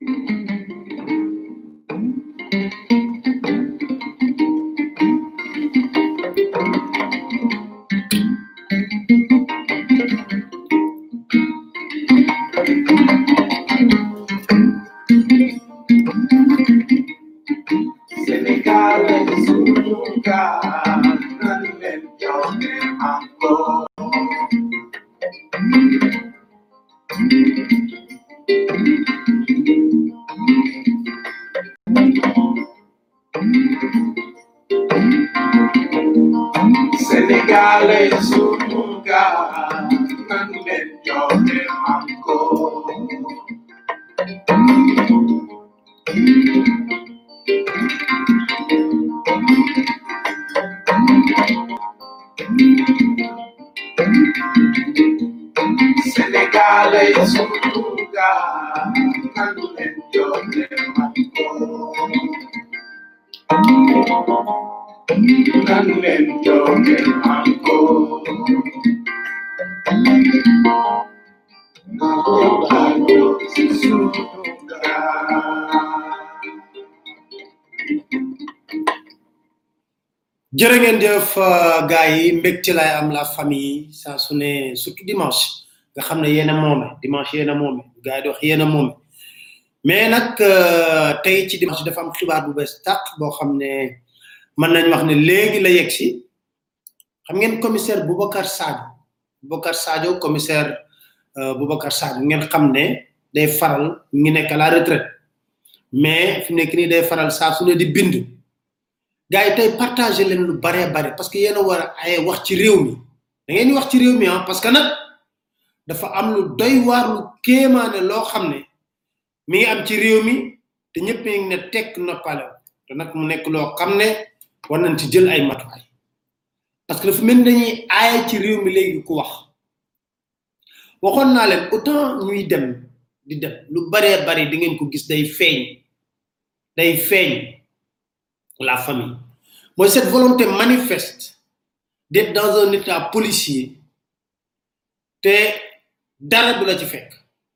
Senegal es un lugar donde yo me amo. Senegal es un lugar donde yo me amo. Senegal es un lugar donde yo me amo. Donde yo me amo. Senegal es un lugar. jërë ngeen jëf gars yi mbégte lay am la famille saa su ne surtout dimanche nga xam ne yéen a moome dimanche yéen a moome gars yi di wax yéen a moome mais nag euh, tey ci dimanche dafa am xibaar bu bees tàq boo xam ne mën nañ wax ne léegi la yegg si xam ngeen commissaire Boubacar Sadio Boubacar Sadio commissaire euh, Boubacar Sadio ngeen xam ne day faral mi ngi nekk à la retraite mais fi mu nekk nii day faral saa su ne di bind gars yi tey partagé leen lu bare bare parce que yéen a war a ay wax ci réew mi da ngeen di wax ci réew mi ah parce que nag dafa am lu doy waar lu kéemaane loo xam ne mi ngi am ci réew mi te ñëpp ngi ne tekk noppale te nag mu nekk loo xam ne war nañ ci jël ay matuwaay parce que dafa mel ni dañuy aaye ci réew mi léegi ku wax waxoon naa leen autant ñuy dem di dem lu baree bari di ngeen ko gis day feeñ day feeñ la famille mooy cette volonté manifeste d'être dans un état policier te dara du la ci fekk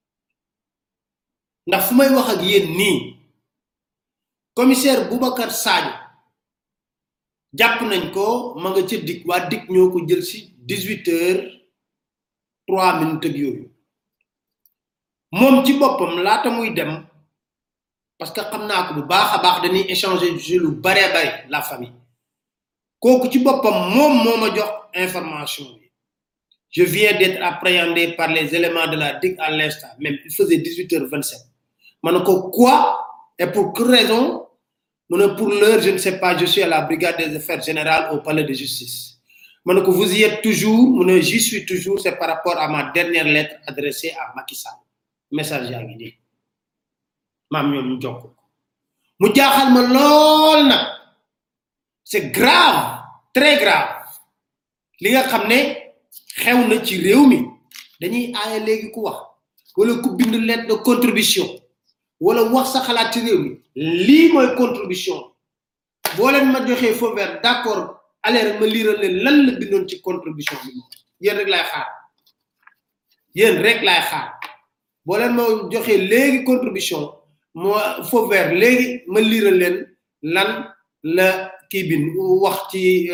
ndax fu may wax ak yéen nii commissaire Boubacar Sadio jàpp nañ ko ma nga ca dik waa dik ñoo ko jël si 18 heures 3 minutes ak yooyu moom ci boppam laata muy dem parce que xam naa ko bu baax a baax dañuy échanger ci lu bare bare la famille kooku ci boppam moom moo ma jox information bi je viens d'être appréhendé par les éléments de la DIC à l'instant même il faisait 18h27 ma ne ko quoi et pour quelle raison mu ne pour l'heure je ne sais pas je suis à la brigade des affaires générales au palais de justice ma ne ko vous y êtes toujours mu ne j'y suis toujours c'est par rapport à ma dernière lettre adressée à Macky Sall message yaa ngi nii maam ñoom ñu jokk mu jaaxal ma lool nag c'est grave très grave li nga xam ne xew na ci réew mi dañuy aaye léegi ku wax wala ku bind lettre de contribution wala wax sa xalaat ci réew mi lii mooy contribution boo leen ma joxee feu vert d'accord allez rek ma liiral leen lan la bindoon ci contribution bi moom yéen rek laay xaar yéen rek laay xaar boo leen ma joxee léegi contribution moo feu vert léegi ma liiral leen lan la kii bind wax ci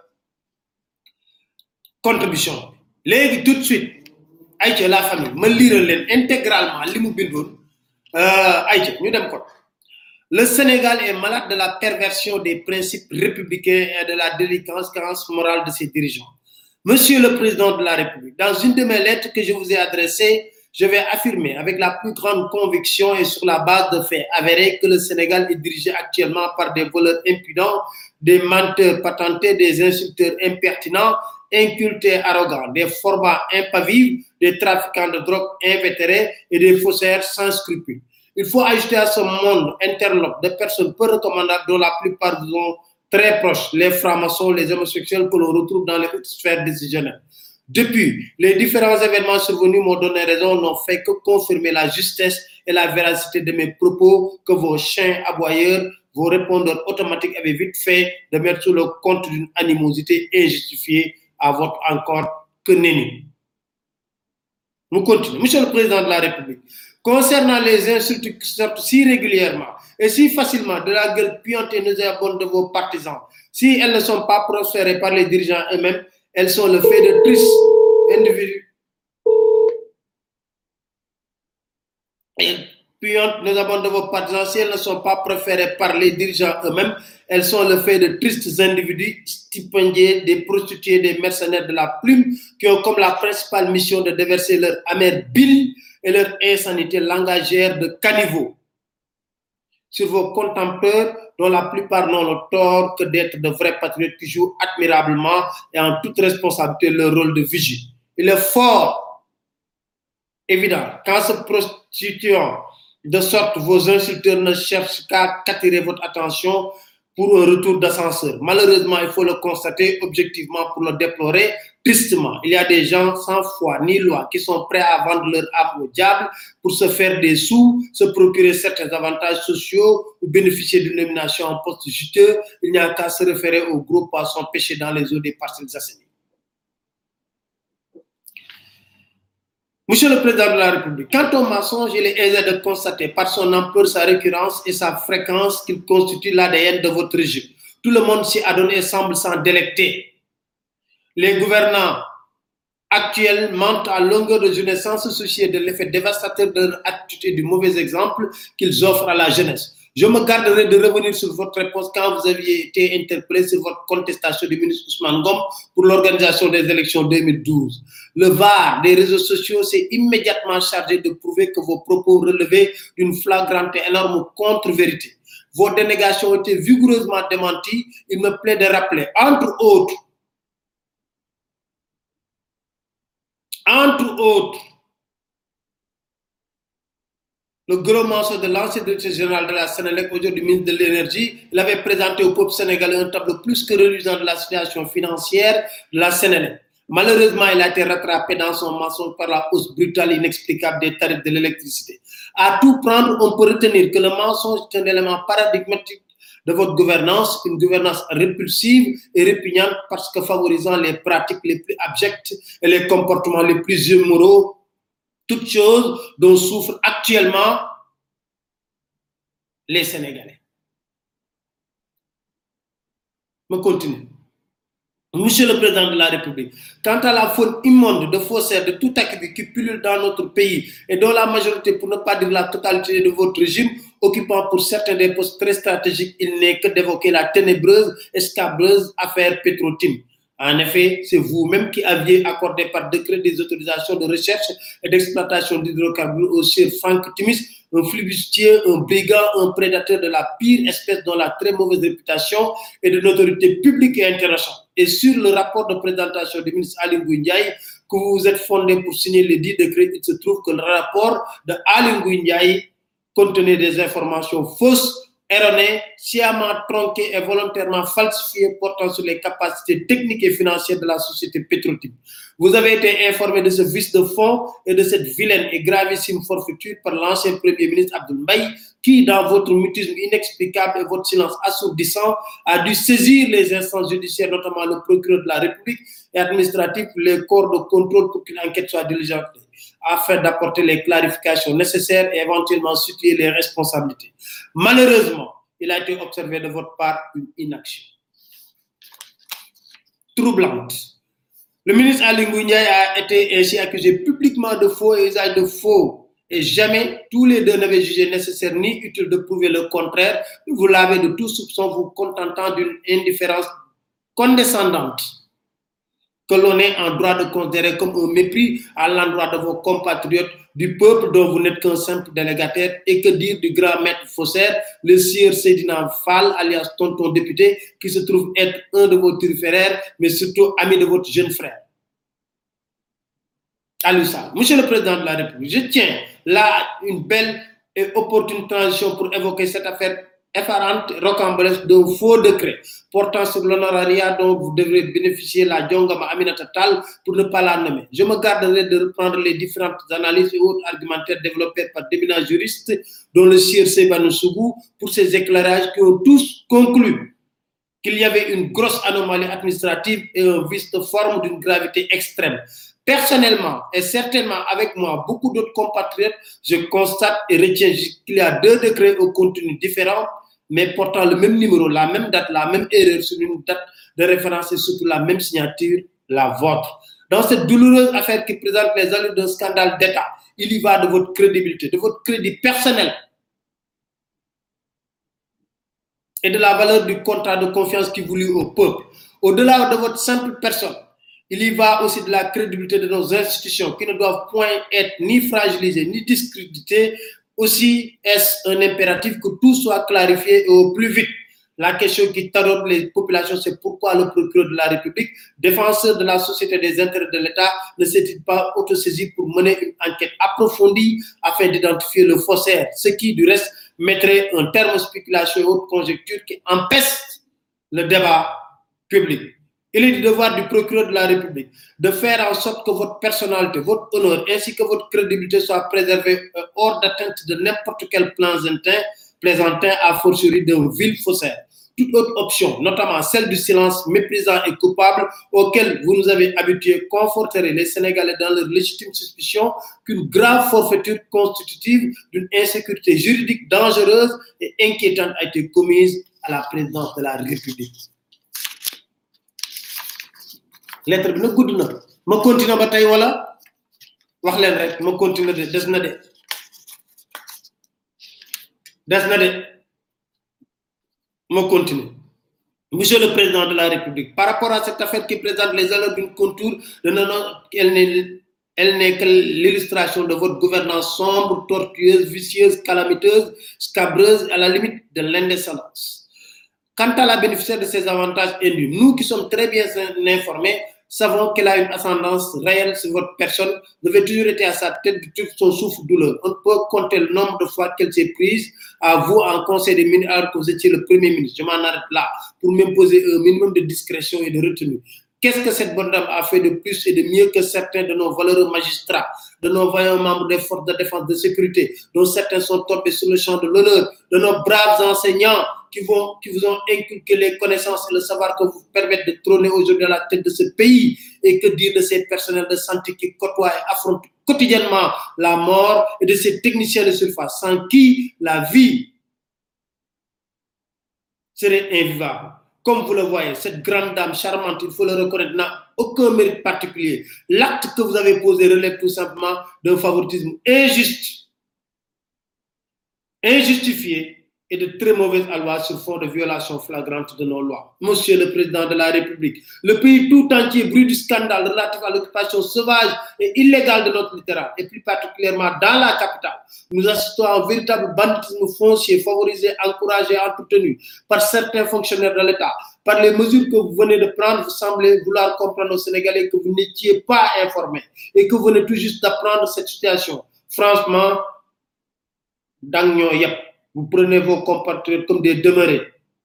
contribution léegi tout de suite ayca la famille ma liiral leen intégralement li mu bindoon ayca ñu dem ko le Sénégal est malade de la perversion des principes républicains et de la délinquance morale de ses dirigeants. Monsieur le Président de la République, dans une de mes lettres que je vous ai adressées, je vais affirmer avec la plus grande conviction et sur la base de faits avérés que le Sénégal est dirigé actuellement par des voleurs impudents, des menteurs patentés, des insulteurs impertinents, incultés arrogants, des formats impavibles, des trafiquants de drogue invétérés et des faussaires sans scrupules. Il faut ajouter à ce monde interlope de personnes peu recommandables dont la plupart sont très proches, les francs-maçons, les homosexuels que l'on retrouve dans les hautes sphères décisionnelles. Depuis, les différents événements survenus m'ont donné raison, n'ont fait que confirmer la justesse et la véracité de mes propos que vos chiens aboyeurs, vos répondeurs automatiques avaient vite fait de mettre sous le compte d'une animosité injustifiée à votre encore que nenni. Nous continuons. Monsieur le Président de la République, Concernant les insultes qui sortent si régulièrement et si facilement de la gueule puante et nauséabonde de vos partisans, si elles ne sont pas proférées par les dirigeants eux-mêmes, elles sont le fait de tristes individus. Et puantes, nauséabondes de vos partisans, si elles ne sont pas proférées par les dirigeants eux-mêmes, elles sont le fait de tristes individus stipendiés, des prostituées, des mercenaires de la plume, qui ont comme la principale mission de déverser leur amère bile et leur insanité langagère de caniveau sur vos contempteurs, dont la plupart n'ont le tort que d'être de vrais patriotes qui jouent admirablement et en toute responsabilité leur rôle de vigie. Il est fort évident qu'en se prostituant de sorte, vos insulteurs ne cherchent qu'à attirer votre attention pour un retour d'ascenseur. Malheureusement, il faut le constater objectivement pour le déplorer tristement. Il y a des gens sans foi ni loi qui sont prêts à vendre leur âme au diable pour se faire des sous, se procurer certains avantages sociaux ou bénéficier d'une nomination en poste juteux. Il n'y a qu'à se référer aux gros poissons pêchés dans les eaux des parcelles assainies. Monsieur le Président de la République, quant au mensonge, il est aisé de constater par son ampleur, sa récurrence et sa fréquence qu'il constitue l'ADN de votre régime. Tout le monde s'y adonne et semble s'en délecter. Les gouvernants actuels mentent à longueur de journée sans se soucier de l'effet dévastateur de leur attitude et du mauvais exemple qu'ils offrent à la jeunesse. Je me garderai de revenir sur votre réponse quand vous aviez été interpellé sur votre contestation du ministre Ousmane Gom pour l'organisation des élections 2012. Le VAR des réseaux sociaux s'est immédiatement chargé de prouver que vos propos relevaient d'une flagrante et énorme contre-vérité. Vos dénégations ont été vigoureusement démenties. Il me plaît de rappeler, entre autres, entre autres, le gros morceau de l'ancien directeur général de la Sénélec, aujourd'hui ministre de l'Énergie, il avait présenté au peuple sénégalais un tableau plus que reluisant de la situation financière de la Sénélec. Malheureusement, il a été rattrapé dans son mensonge par la hausse brutale et inexplicable des tarifs de l'électricité. À tout prendre, on peut retenir que le mensonge est un élément paradigmatique de votre gouvernance, une gouvernance répulsive et répugnante parce que favorisant les pratiques les plus abjectes et les comportements les plus immoraux toutes choses dont souffrent actuellement les Sénégalais. Je continue. Monsieur le Président de la République, quant à la faune immonde de faussaires de tout acquis qui pullule dans notre pays et dont la majorité, pour ne pas dire la totalité de votre régime, occupant pour certains des postes très stratégiques, il n'est que d'évoquer la ténébreuse et scabreuse affaire Petrotim. En effet, c'est vous-même qui aviez accordé par décret des autorisations de recherche et d'exploitation d'hydrocarbures au cher Franck Timis, un flibustier, un brigand, un prédateur de la pire espèce dont la très mauvaise réputation est de notoriété publique et internationale. Et sur le rapport de présentation du ministre Alim Ndiaye, que vous vous êtes fondé pour signer les dix décrets, il se trouve que le rapport de Alim Ndiaye contenait des informations fausses erronées, sciemment tronquées et volontairement falsifiées portant sur les capacités techniques et financières de la société pétrotique. Vous avez été informé de ce vice de fond et de cette vilaine et gravissime forfaiture par l'ancien Premier ministre Abdoul Mbaye, qui, dans votre mutisme inexplicable et votre silence assourdissant, a dû saisir les instances judiciaires, notamment le procureur de la République et administratif, les corps de contrôle pour qu'une enquête soit diligentée, afin d'apporter les clarifications nécessaires et éventuellement situer les responsabilités. Malheureusement, il a été observé de votre part une inaction troublante. Le ministre Alingou Ndiaye a été ainsi accusé publiquement de faux et usage de faux. Et jamais tous les deux n'avaient jugé nécessaire ni utile de prouver le contraire. Vous l'avez de tout soupçon, vous contentant d'une indifférence condescendante que l'on est en droit de considérer comme un mépris à l'endroit de vos compatriotes du peuple dont vous n'êtes qu'un simple délégataire et que dire du grand maître faussaire, le sieur Sédina Fall, alias tonton député, qui se trouve être un de vos turiféraires, mais surtout ami de votre jeune frère. Aloussa, Monsieur le Président de la République, je tiens là une belle et opportune transition pour évoquer cette affaire effarante, rocambolesque d'un faux décret portant sur l'honorariat dont vous devrez bénéficier la Djongama Aminata Tal pour ne pas la nommer. Je me garderai de reprendre les différentes analyses et autres argumentaires développés par d'éminents juristes, dont le sieur Sebanou Sougou, pour ces éclairages qui ont tous conclu qu'il y avait une grosse anomalie administrative et un vice de forme d'une gravité extrême. Personnellement et certainement avec moi, beaucoup d'autres compatriotes, je constate et retiens qu'il y a deux décrets au contenu différent, mais portant le même numéro, la même date, la même erreur sur une date de référence et surtout la même signature, la vôtre. Dans cette douloureuse affaire qui présente les allures d'un scandale d'État, il y va de votre crédibilité, de votre crédit personnel et de la valeur du contrat de confiance qui vous lie au peuple. Au-delà de votre simple personne, il y va aussi de la crédibilité de nos institutions qui ne doivent point être ni fragilisées ni discréditées. Aussi est-ce un impératif que tout soit clarifié et au plus vite. La question qui taraude les populations, c'est pourquoi le procureur de la République, défenseur de la société des intérêts de l'État, ne s'est-il pas autosaisi pour mener une enquête approfondie afin d'identifier le faussaire, ce qui, du reste, mettrait un terme aux spéculations et autres conjectures qui empestent le débat public. Il est du devoir du procureur de la République de faire en sorte que votre personnalité, votre honneur ainsi que votre crédibilité soient préservés hors d'atteinte de n'importe quel plaisantin, plaisantin à fortiori d'un vil faussaire. Toute autre option, notamment celle du silence méprisant et coupable auquel vous nous avez habitués, conforterait les Sénégalais dans leur légitime suspicion qu'une grave forfaiture constitutive d'une insécurité juridique dangereuse et inquiétante a été commise à la présidence de la République. lettre bi nag gudd na ma continuer ba tey wala wax leen rek ma continuer de des na de des na de ma continuer monsieur le président de la république par rapport à cette affaire qui présente les allures d'une contour de non elle n'est elle n'est que l'illustration de votre gouvernance sombre, tortueuse, vicieuse, calamiteuse, scabreuse, à la limite de l'indécence. Quant à la bénéficiaire de ces avantages élus, nous qui sommes très bien informés, savons qu'elle a une ascendance réelle sur votre personne, vous avez toujours été à sa tête de tout son souffle douleur. On peut compter le nombre de fois qu'elle s'est prise à vous en conseil des ministres alors que vous étiez le premier ministre. Je m'en arrête là pour m'imposer un minimum de discrétion et de retenue. Qu'est-ce que cette bonne dame a fait de plus et de mieux que certains de nos valeureux magistrats, de nos vaillants membres des forces de défense de sécurité, dont certains sont tombés sur le champ de l'honneur, de nos braves enseignants qui, vont, qui vous ont inculqué les connaissances et le savoir que vous permettent de trôner aujourd'hui à la tête de ce pays et que dire de ces personnels de santé qui côtoient et affrontent quotidiennement la mort et de ces techniciens de surface sans qui la vie serait invivable. Comme vous le voyez, cette grande dame charmante, il faut le reconnaître, n'a aucun mérite particulier. L'acte que vous avez posé relève tout simplement d'un favoritisme injuste, injustifié et de très mauvaises lois sur fond de violation flagrante de nos lois. Monsieur le Président de la République, le pays tout entier brûle du scandale relatif à l'occupation sauvage et illégale de notre littoral, et plus particulièrement dans la capitale. Nous assistons à un véritable banditisme foncier favorisé, encouragé, entretenu par certains fonctionnaires de l'État. Par les mesures que vous venez de prendre, vous semblez vouloir comprendre aux Sénégalais que vous n'étiez pas informés et que vous venez tout juste d'apprendre cette situation. Franchement, dans yep vous prenez vos compatriotes comme des demeurés,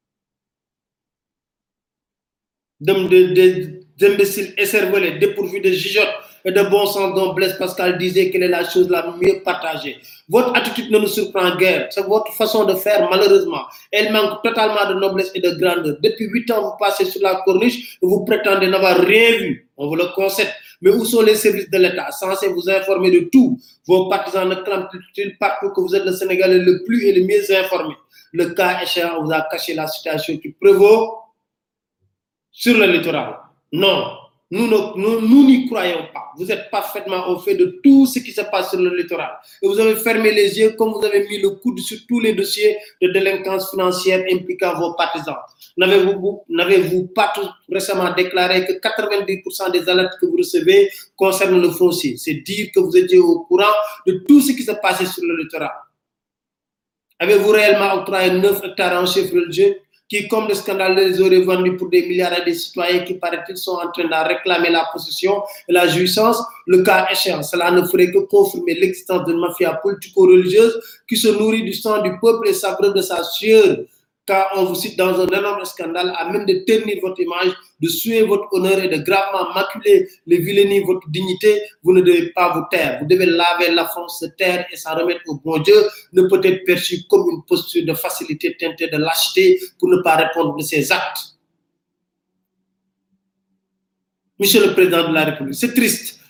des imbéciles écervelés, dépourvus de gigotte et de bon sens dont Blaise Pascal disait qu'elle est la chose la mieux partagée. Votre attitude ne nous surprend guère, c'est votre façon de faire malheureusement. Elle manque totalement de noblesse et de grandeur. Depuis huit ans, vous passez sur la corniche et vous prétendez n'avoir rien vu. On vous le concède. Mais où sont les services de l'État censés vous informer de tout Vos partisans ne clament-ils partout que vous êtes le Sénégalais le plus et le mieux informé Le cas échéant vous a caché la situation qui prévaut sur le littoral. Non, nous n'y nous, nous croyons pas. Vous êtes parfaitement au fait de tout ce qui se passe sur le littoral. Et vous avez fermé les yeux comme vous avez mis le coude sur tous les dossiers de délinquance financière impliquant vos partisans. N'avez-vous n'avez-vous pas tout récemment déclaré que 90% des alertes que vous recevez concernent le foncier C'est dire que vous étiez au courant de tout ce qui se passait sur le littoral. Avez-vous réellement octroyé 9 hectares en chef religieux qui, comme le scandale, les aurait vendus pour des milliards à des citoyens qui, paraît-il, sont en train de réclamer la possession et la jouissance, le cas échéant. Cela ne ferait que confirmer l'existence d'une mafia politico-religieuse qui se nourrit du sang du peuple et s'abreuve de sa sueur. Car on vous cite dans un énorme scandale, à même de ternir votre image, de suer votre honneur et de gravement maculer, les vilainies votre dignité, vous ne devez pas vous taire. Vous devez laver la France, se taire et s'en remettre au bon Dieu, ne peut être perçu comme une posture de facilité teintée de lâcheté pour ne pas répondre de ses actes. Monsieur le Président de la République, c'est triste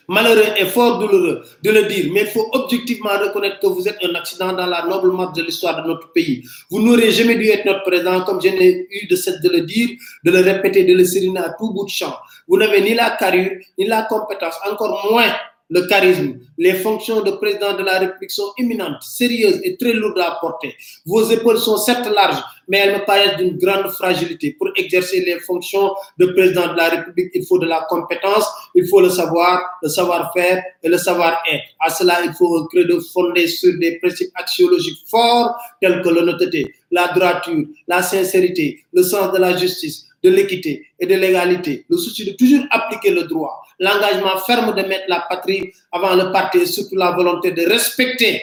Malheureux et fort douloureux de le dire, mais il faut objectivement reconnaître que vous êtes un accident dans la noble marche de l'histoire de notre pays. Vous n'aurez jamais dû être notre président, comme je n'ai eu de cesse de le dire, de le répéter, de le sériner à tout bout de champ. Vous n'avez ni la carrure, ni la compétence, encore moins le charisme. Les fonctions de président de la République sont imminentes, sérieuses et très lourdes à porter. Vos épaules sont certes larges, mais elles me paraissent d'une grande fragilité. Pour exercer les fonctions de président de la République, il faut de la compétence, il faut le savoir, le savoir-faire et le savoir-être. À cela, il faut un credo fondé sur des principes axiologiques forts tels que l'honnêteté, la droiture, la sincérité, le sens de la justice, de l'équité et de l'égalité, le souci de toujours appliquer le droit, l'engagement ferme de mettre la patrie avant le parti et surtout la volonté de respecter,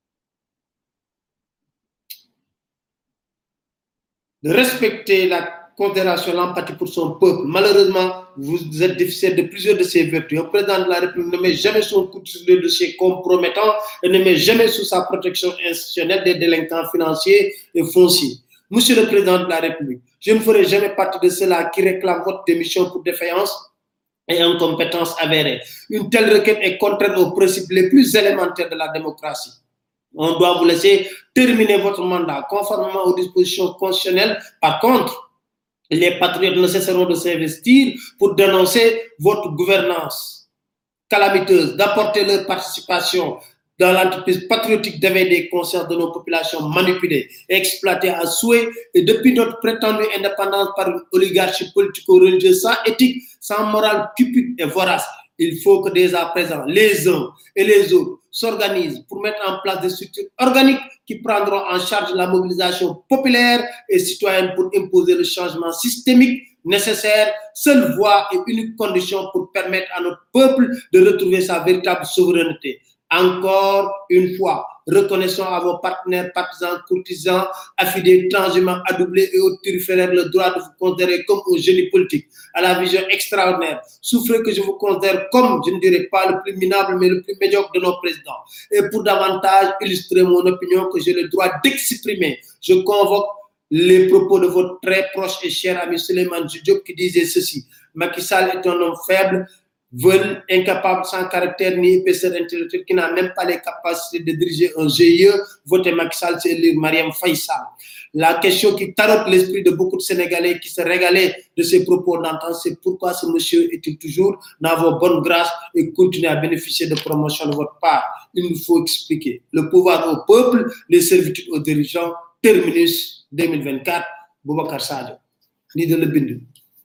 de respecter la considération, l'empathie pour son peuple. Malheureusement, vous êtes déficient de plusieurs de ces vertus. Un président de la République ne met jamais son coup sur le dossier compromettant et ne met jamais sous sa protection institutionnelle des délinquants financiers et fonciers. Monsieur le Président de la République, je ne ferai jamais partie de ceux-là qui réclament votre démission pour défaillance et incompétence avérée. Une telle requête est contraire aux principes les plus élémentaires de la démocratie. On doit vous laisser terminer votre mandat conformément aux dispositions constitutionnelles. Par contre, les patriotes ne cesseront de s'investir pour dénoncer votre gouvernance calamiteuse, d'apporter leur participation dans l'entreprise patriotique d'éveil des consciences de nos populations manipulées, exploitées à souhait, et depuis notre prétendue indépendance par une oligarchie politico-religieuse sans éthique, sans morale cupide et vorace. Il faut que dès à présent, les uns et les autres s'organisent pour mettre en place des structures organiques qui prendront en charge la mobilisation populaire et citoyenne pour imposer le changement systémique nécessaire, seule voie et unique condition pour permettre à notre peuple de retrouver sa véritable souveraineté. Encore une fois, reconnaissons à vos partenaires, partisans, courtisans, affidés, transhumants, adoublés et autres turiféraires le droit de vous considérer comme un génie politique, à la vision extraordinaire. Souffrez que je vous considère comme, je ne dirais pas le plus minable, mais le plus médiocre de nos présidents. Et pour davantage illustrer mon opinion que j'ai le droit d'exprimer, je convoque les propos de votre très proche et cher ami Suleiman Diop qui disait ceci. Macky Sall est un homme faible, veulent incapable, sans caractère ni épaisseur intellectuelle, qui n'a même pas les capacités de diriger un GIE, voter Macky Sall, c'est lire Mariam Faisal. La question qui tarote l'esprit de beaucoup de Sénégalais qui se régalaient de ces propos d'antan, c'est pourquoi ce monsieur est-il toujours dans vos bonnes grâces et continue à bénéficier de promotion de votre part. Il nous faut expliquer. Le pouvoir au peuple, les servitudes aux dirigeants, terminus 2024, Boubacar Sadio. Ni de le bind.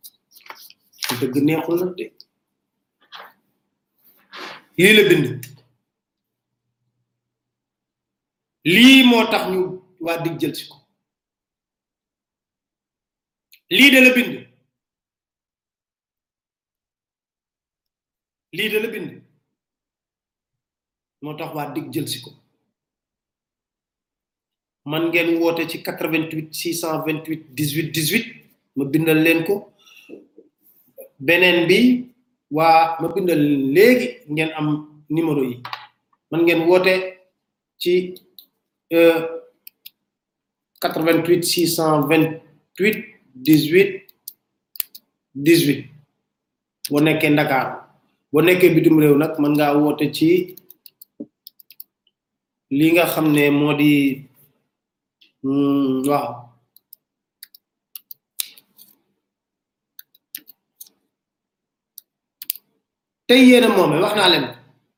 dëgg neexul nag de lii la bind lii moo tax ñu waa dig jël si ko lii de la bind lii de la bind moo tax waa dig jël si ko man ngeen woote ci 88 628 18 18 ma bindal leen ko beneen bi waa ma bindal léegi ngeen am numéro yi man ngeen woote ci 88 628 18 18 boo nekkee Ndakaar boo nekkee bitim réew nag man ngaa woote ci li nga xam ne moo di waaw tey yéen a moome wax naa leen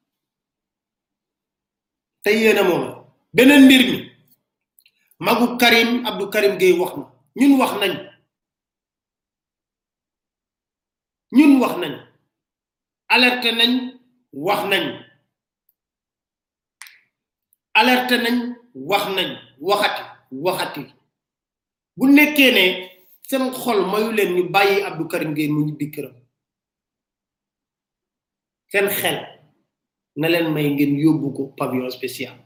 tey yéen a moome beneen mbir mi magu Karim Abdou Karim Gueye wax na ñun wax nañ ñun wax nañ alerté nañ wax nañ alerté nañ wax nañ waxati waxati bu nekkee ne seen xol mayu leen ñu bàyyi Abdou Karim Gueye mu ñibbi këram seen xel na leen may ngeen yóbbu ko pavillon spécial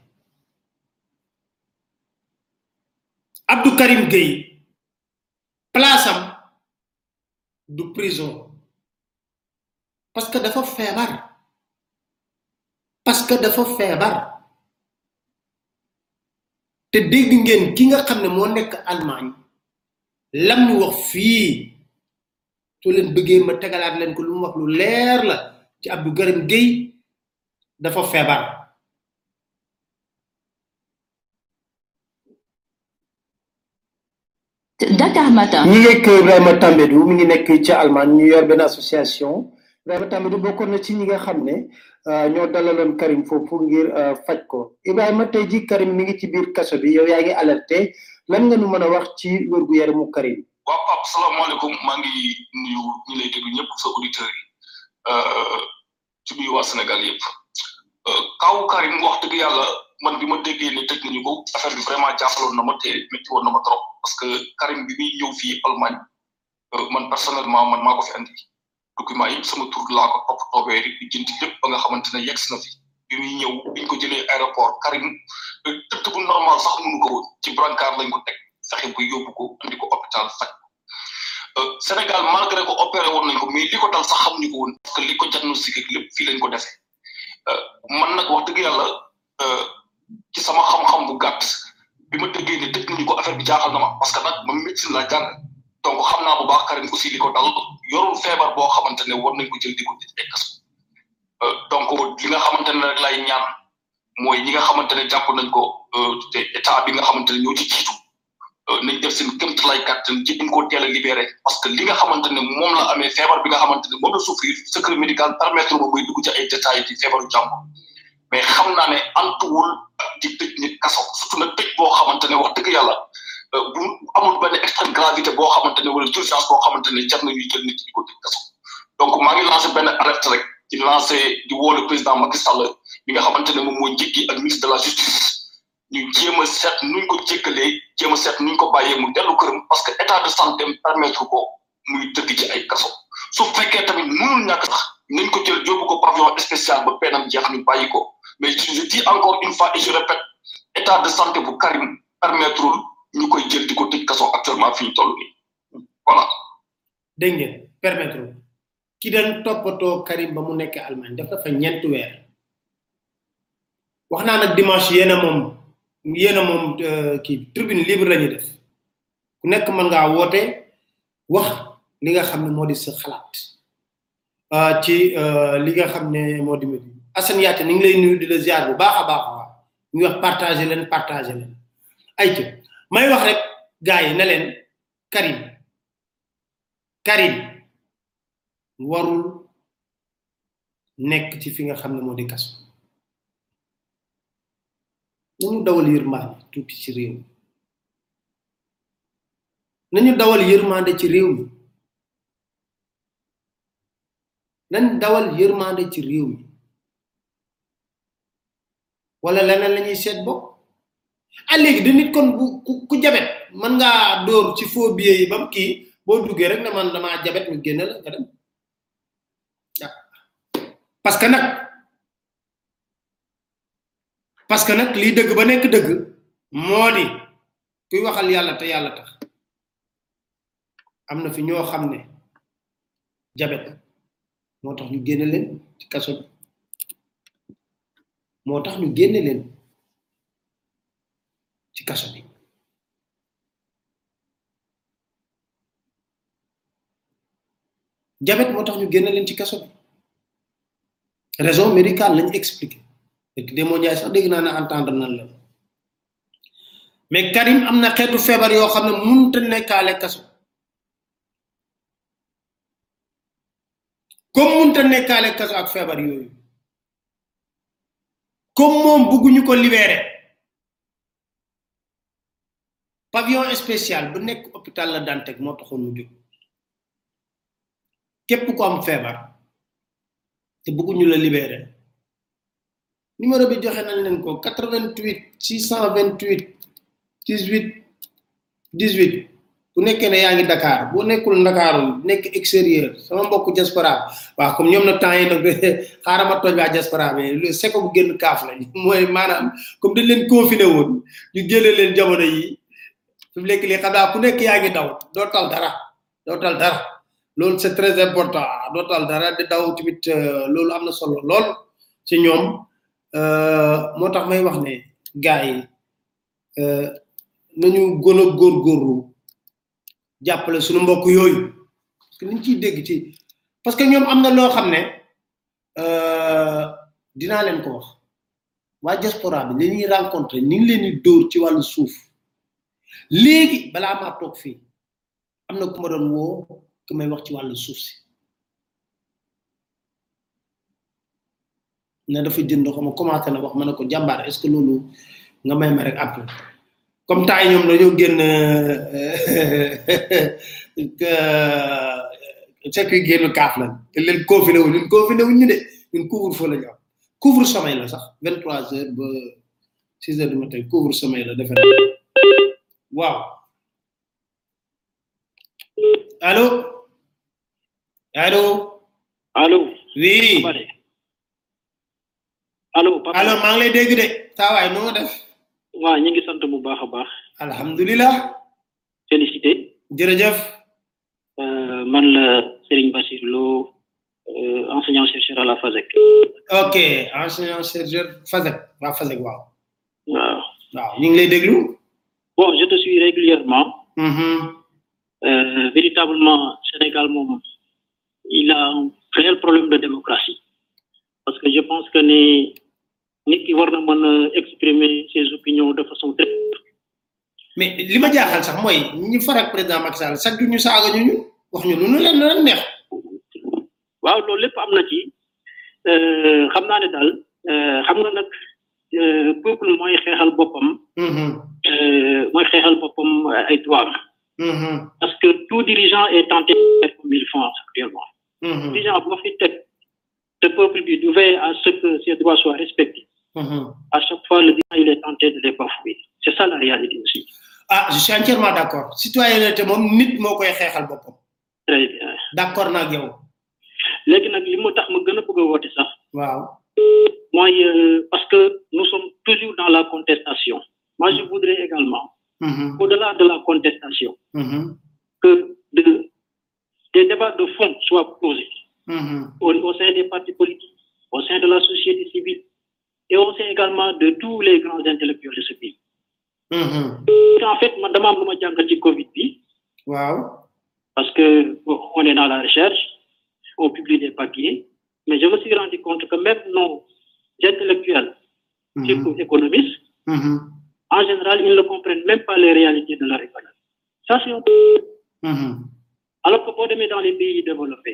Abdou Karim Gueye place am du prison parce que dafa feebar parce que dafa feebar te dégg ngeen ki nga xam ne moo nekk Allemagne lam ñu wax fii soo leen bëggee ma tegalaat leen ko lu mu wax lu leer la ci Abdou Karim Gueye dafa feebar Dakar Matin. ñi ngeeg Ibrahima Tambédou mi ngi nekk ci Allemagne ñu yor benn association Ibrahima Tambédou bokkoon na ci ñi nga xam ne ñoo dalaloon Karim foofu ngir faj ko Ibrahima tey ji Karim mi ngi ci biir kaso bi yow yaa ngi alerté lan nga nu mën a wax ci wérgu yaramu Karim. waaw Pape salaamaaleykum maa ngi nuyu ñi lay déglu ñëpp sa auditeurs yi ci biir waa Sénégal yëpp kaw Karim wax dëgg yàlla man bi ma déggee ne tëj nañu ko affaire bi vraiment jàppaloon na ma te métti woon na ma trop parce que Karim bi muy ñëw fii Allemagne man personnellement man maa ko fi andi document yëpp sama tur laa ko topp toobee di jënti lépp ba nga xamante ne yegg na fi bi muy ñëw biñ ko jëlee aéroport Karim tëdd bu normal sax mënu ko woon ci brancard lañ ko teg fexe bu yóbbu ko andi ko hôpital faj Sénégal malgré ko opéré woon nañ ko mais li ko dal sax xamuñu ko woon parce que li ko diagnostiqué lépp fii lañ ko defee man nag wax dëgg yàlla ci sama xam-xam bu gàtt bi ma déggee ne tëj nañu ko affaire bi jaaxal na ma parce que nag ma médecine laa jàng donc xam naa bu baax Karim aussi li ko dal yorul feebar boo xamante ne war nañ ko jël di ko tëj ay kaso donc li nga xamante ne rek lay ñaan mooy ñi nga xamante ne jàpp nañ ko te état bi nga xamante ne ñoo ci jiitu nañ def seen kémt lay kàttan ci ñu ko teel a libéré parce que li nga xamante ne moom la amee feebar bi nga xamante ne moom la souffrir secret médical permettre ma muy dugg ci ay détails ci feebaru jàmbur mais xam naa ne antuwul di tëj nit kaso surtout nag tëj boo xamante ne wax dëgg yàlla bu amul benn extrême gravité boo xamante ne wala urgence boo xamante ne jar na ñuy jël nit di ko tëj kaso donc maa ngi lancé benn alerte rek di lancé di woo le président Macky Sall bi nga xamante ne moom mooy njëkki ak ministre de la justice ñu jéem a seet nuñ ko jéggalee jéem a seet nuñ ko bàyyee mu dellu këram parce que état de santé permettre ko muy tëdd ci ay kaso su fekkee tamit mënul ñàkk sax nañ ko jël yóbbu ko pavillon spécial ba peenam jeex ñu bàyyi ko mais je dis encore une fois et je répète état de santé bu Karim permettre ñu koy jël di ko tëj kaso actuellement fi ñu toll nii voilà. dégg ngeen permettre ki doon toppatoo Karim ba mu nekk Allemagne def dafa ñeenti weer wax naa nag dimanche yéen a moom yéen a moom kii tribune libre la ñuy def ku nekk mën ngaa woote wax li nga xam ne moo di sa xalaat ci li nga xam ne moo di mbir Assane Yaate ni ngi lay nuyu di la ziar bu baax a baax a baax ñu wax partager leen partager leen ay ci may wax rek gars yi ne leen Karim Karim warul nekk ci fi nga xam ne moo di kaso nañu dawal yërmande tuuti ci réew mi nañu dawal yërmande ci réew mi nañ dawal yërmande ci réew mi wala leneen la ñuy seet bopp ah léegi di nit kon bu ku jabet mën ngaa dóor ci faux billet yi bam kii boo duggee rek ne man damaa jabet ñu génne la nga dem parce que nag parce que nag lii dëgg ba nekk dëgg moo di kuy waxal yàlla te yàlla tax am na fi ñoo xam ne jabet moo tax ñu génne leen ci kaso bi moo tax ñu génne leen ci kaso bi jabet moo tax ñu génne leen ci kaso bi raison médicale lañ expliqué et démo ñaay sax dégg naa ne entendre nan la mais Karim am na xeetu feebar yoo xam ne mënut a nekkaale kaso comme mënut a nekkaale kaso ak feebar yooyu comme moom bëgguñu ko libéré pavillon spécial bu nekk hôpital la Dantec moo taxoon mu jóg képp ko am feebar te bëgguñu la libéré numéro bi joxe nañ leen ko 88 628 18 18 bu nekkee ne yaa ngi Dakar boo nekkul Ndakaaru nekk extérieur sama mbokk diaspora waaw comme ñoom na temps yi nag xaaral ma toj waa diaspora mais lu seko bu génn kaaf la mooy maanaam comme dañ leen confiné woon ñu génne leen jamono yi fi mu nekk lii xam naa ku nekk yaa ngi daw doo tal dara doo tal dara loolu c'est très important doo tal dara di daw tamit loolu am na solo lool ci ñoom moo tax may wax ne gars yi nañu gën a góorgóorlu jàppale suñu mbokk yooyu parce que liñ ciy dégg ci parce que ñoom am na loo xam ne euh, dinaa leen ko wax waa diaspora bi li ñuy rencontré ni ngi leen di dóor ci wàllu suuf léegi balaa maa toog fii am na ku ma doon woo ku may wax ci wàllu suuf si ne dafa jënd xaw ma commencé na wax ma ne ko jàmbaar est ce que loolu nga may ma rek après comme temps yi ñoom dañoo génn c'est que génn kaaf lañ te leen confiné wu ñun confiné wuñ ñu de ñun couvre feu la ñu am couvre sommeil la sax 23 heures ba 6 heures du matin couvre sommeil la defe naa waaw allo allo allo oui Papa de allo papa allo maa ngi lay dégg de saa waay nu nga def waaw ñu ngi sant bu baax a baax alhamdulilah félicité jërëjëf euh, man la Serigne Bassir Lo euh, enseignant chercheur à la FASEC ok enseignant chercheur Fazek waa Fazek waaw waaw waaw ñu ngi lay déglu bon je te suis régulièrement Mhm. euh, véritablement Sénégal moom il a un réel problème de démocratie parce que je pense que ne nit ki war na mën a exprimer ses opinions de façon très mais li ma jaaxal sax mooy ñi farak président Macky Sall chaque jour ñu saaga ñu ñu wax ñu lu nu leen leen neex waaw loolu lépp am na ci euh, xam naa ne daal euh, xam nga nag euh, peuple mooy xeexal boppam Mhm. euh, mooy xeexal boppam ay droits Mhm. parce que tout dirigeant est tenté de faire comme ils font actuellement Mhm. dirigeant boo fi teg te peuple bi du veiller à ce que ses droits soient respectés Mhm. à chaque fois le dirigeant il est tenté de les bafouer c'est ça la réalité aussi ah je suis entièrement d'accord citoyenneté moom nit moo koy xeexal boppam très bien d'accord naa ak yow léegi nag li mu tax ma gën a bëgg a woote sax waaw mooy euh, parce que nous sommes toujours dans la contestation moi je voudrais également Mhm. au-delà de la contestation Mhm. que de, des débats de fond soient posés Mhm. au, au sein des partis politiques, au sein de la société civile et au sein également de tous les grands intellectuels de ce pays. Mhm. En fait, ma demande lu ma jàngal ci Covid bi waaw parce que bon, on est dans la recherche, on publie des papiers, mais je me suis rendu compte que même nos intellectuels, Mhm. surtout économistes, Mhm. en général, ils ne comprennent même pas les réalités de leur économie. Ça, c'est un Mhm. alors que boo demee dans les pays développés,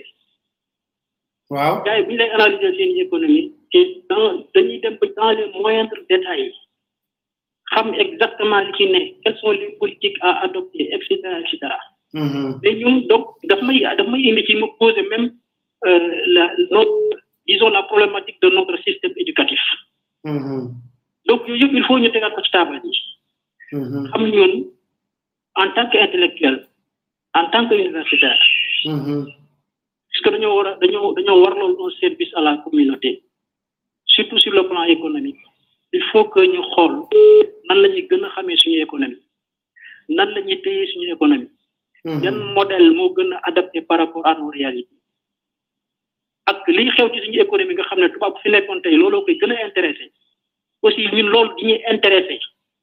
waaw gars yi bu ñu lay analyser seen économie te dans dañuy dem ba dans les moindres détails xam exactement li ci ne quelles sont les politiques à adopter et cetera et cetera Mhm. mais ñun donc daf may daf may indi ci ma poser même euh, la notre disons la problématique de notre système éducatif Mhm. donc yooyu yëpp il faut ñu tegaat ko ci taabal yi Mhm. xam ñun en tant que intellectuel en tant que universitaire Mhm. parce que dañoo war a dañoo dañoo warlool un service à la communauté surtout sur le plan économique il faut que ñu xool nan la ñuy gën a xamee suñu économie nan la ñuy téye suñu économie yan Mhm. modèle moo gën a adapté par rapport à nos réalités ak liy xew ci suñu économie nga xam ne tubaab bu fi nekkoon tey looloo koy gën a intéressé aussi ñun loolu di ñuy intéressé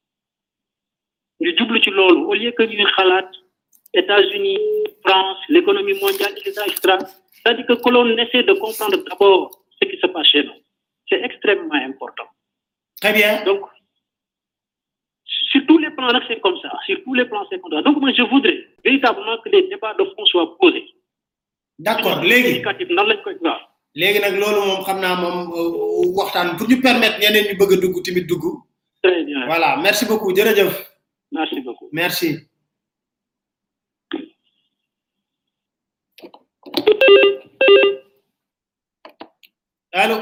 ñu jublu ci loolu au lieu que ñuy xalaat États-Unis France l'économie mondiale et cetera et cetera c'est-à-dire que que l'on essaie de comprendre d'abord ce qui se passe chez nous c'est extrêmement important très bien donc sur tous les plans là c'est comme ça sur tous les plans c'est comme ça donc moi je voudrais véritablement que les débats de fond soient posés d'accord léegi éducatif nan lañ koy waaw léegi nag loolu moom xam naa moom euh, waxtaan pour ñu permettre ñeneen ñu bëgg a dugg tamit dugg très bien voilà merci beaucoup jërëjëf merci beaucoup merci allo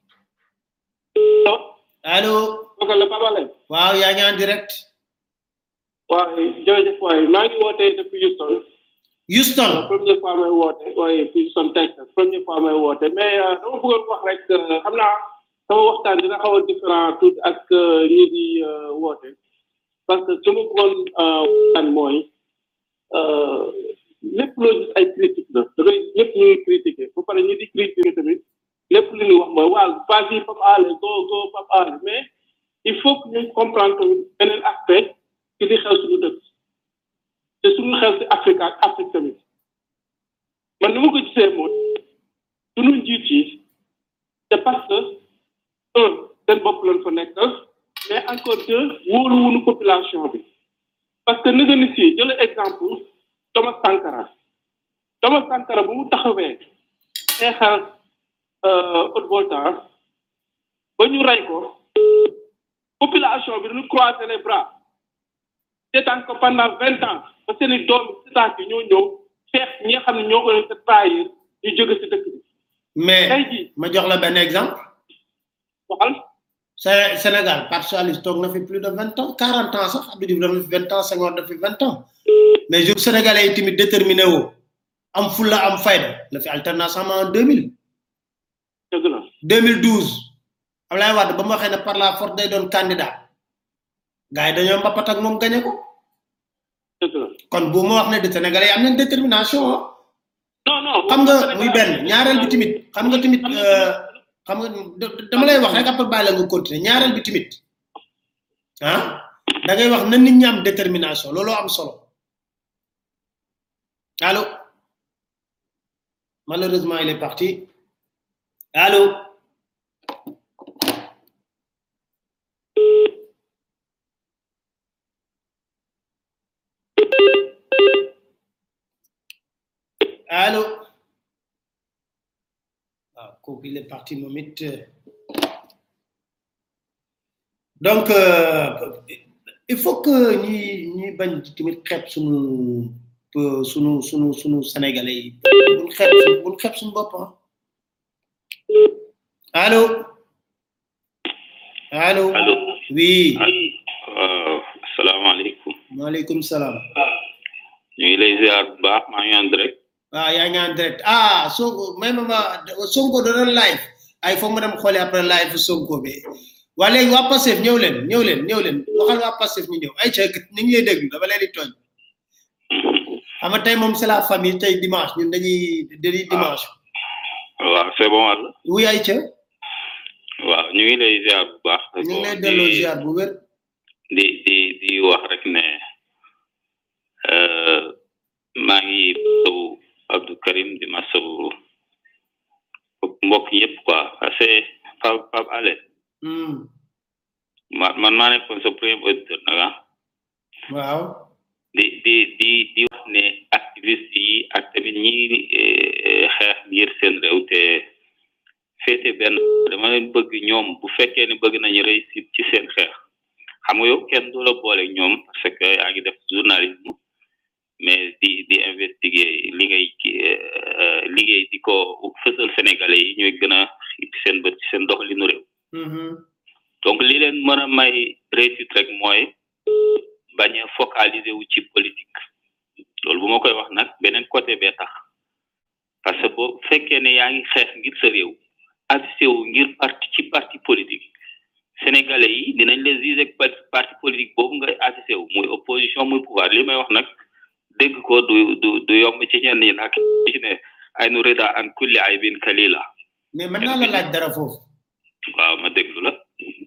allo ok la Papa Lay waaw yaa ngi en direct waaw jërëjëf waay maa ngi wootee depuis Houston Houston première fois may woote waaye Houston Texas première fois may woote mais euh, dama bëggoon wax rek euh, xam naa sama waxtaan dina xaw a différent tout ak euh, ñi di euh, woote parce que su ma bëggoon euh, waxtaan mooy euh, lépp loo gis ay critique la da ngay ñëpp ñu ngi critiqué ba pare ñu di critiqué tamit lépp lu ñu wax mooy waaw vas-y Pape Alé go go Pape Alé mais il faut que ñu comprendre tamit beneen aspect ci li xew suñu dëkk te suñu xew si Afrique ak Afrique tamit man ni ma ko gisee mooy suñu njiit yi c'est parce que un seen bopp lañ fa nekk mais encore deux wóoluwunu population bi parce que nëga ni si jël exemple Thomas Sankara Thomas Sankara bu mu taxawee xeexal haute voltage ba ñu rey ko population bi dañu croiser les bras seetaan ko pendant vingt ans ba seen i doom seetaan bi ñoo ñëw xeex ñi nga xam ne ñoo ko leen trahir ñu jóge si dëkk bi mais tey jii ma jox la benn exemple waxal Sé- Sénégal Parti socialiste toog na fi plus de vingt ans quarante ans sax Abdou Diouf def na fi vingt ans Senghor def fi vingt ans mais jour sénégalais yi tamit déterminé woo am fulla am fayda la fi alternance am en deux mille dëgg la 2012 Ablaye Wade ba mu waxee ne par la force day doon candidat gars yi dañoo mbapat ak moom gagné ko dëgg la kon bu ma wax ne de sénégalais yi am nañ détermination ah. non non xam nga muy benn ñaareel bi tamit xam nga tamit euh, xam nga da- dama lay wax rek après bàyyi la nga continuer ñaareel bi tamit ah da ngay wax na nit ñi am détermination looloo am solo allo malheureusement il est parti allo allo waaw kooku il est parti moom it euh. donc euh, il faut que ñi ñi bañ tamit xeeb sunu euh, sunu sunu sunu sénégalais yi buñ xeeb suñu buñ xeeb suñu bopp ah allo allo allo oui waaw asalaamaaleykum maaleykum salaam ñu ngi lay ziar bu baax maa ngi en direct ah yaa ngi en direct ah Sonko may ma ma Sonko da doon live ay foog ma dem xooli après live Sonko bi waa léegi waa Pastef ñëw leen ñëw leen ñëw leen waxal waa Pastef ñu ñëw ay ca ñu ngi lay déglu dama leen di tooñ xam nga tey moom c'est la famille tey dimanche ñun dañuy dañuy dimanche waaw c'est bon wàll oui ay ca waaw ñu ngi lay ziar bu baax ñu ngi lay Bon, delloo di- ziar bu wér di di di wax rek ne euh, maa ngi masawu Abdou Karim di masawu mbokk yëpp quoi parce que Pape Pape Ale Hmm, ma man maa nekkoon sa premier auditeur nag ah waaw di di di di wax ne activiste yi ak tamit ñi eh, xeex ngir seen réew te féete benn dama leen bëgg ñoom bu fekkee ne bëgg nañu réussite ci seen xeex xam nga yow kenn du la boole ñoom parce que yaa ngi def journalisme mais di di investiguer li ngay ki- eh, liggéey di ko fësal sénégalais yi ñooy gën a xiit seen bët ci seen doxalinu réew Mhm, donc li leen mën a may réussite rek mooy bañ a focaliser wu ci politique loolu bu ma koy wax nag beneen côté bee tax parce que boo fekkee ne yaa ngi xeex ngir sa réew affiché wu ngir parti ci parti politique sénégalais yi dinañ la juger ak parti politique boobu nga affiché wu muy opposition muy pouvoir li may wax nag dégg ko du du du yomb ci ñenn ñi nag ci ne ay nu rida an kulli ay bin kalila mais mën naa la laaj dara foofu waaw ma déglu la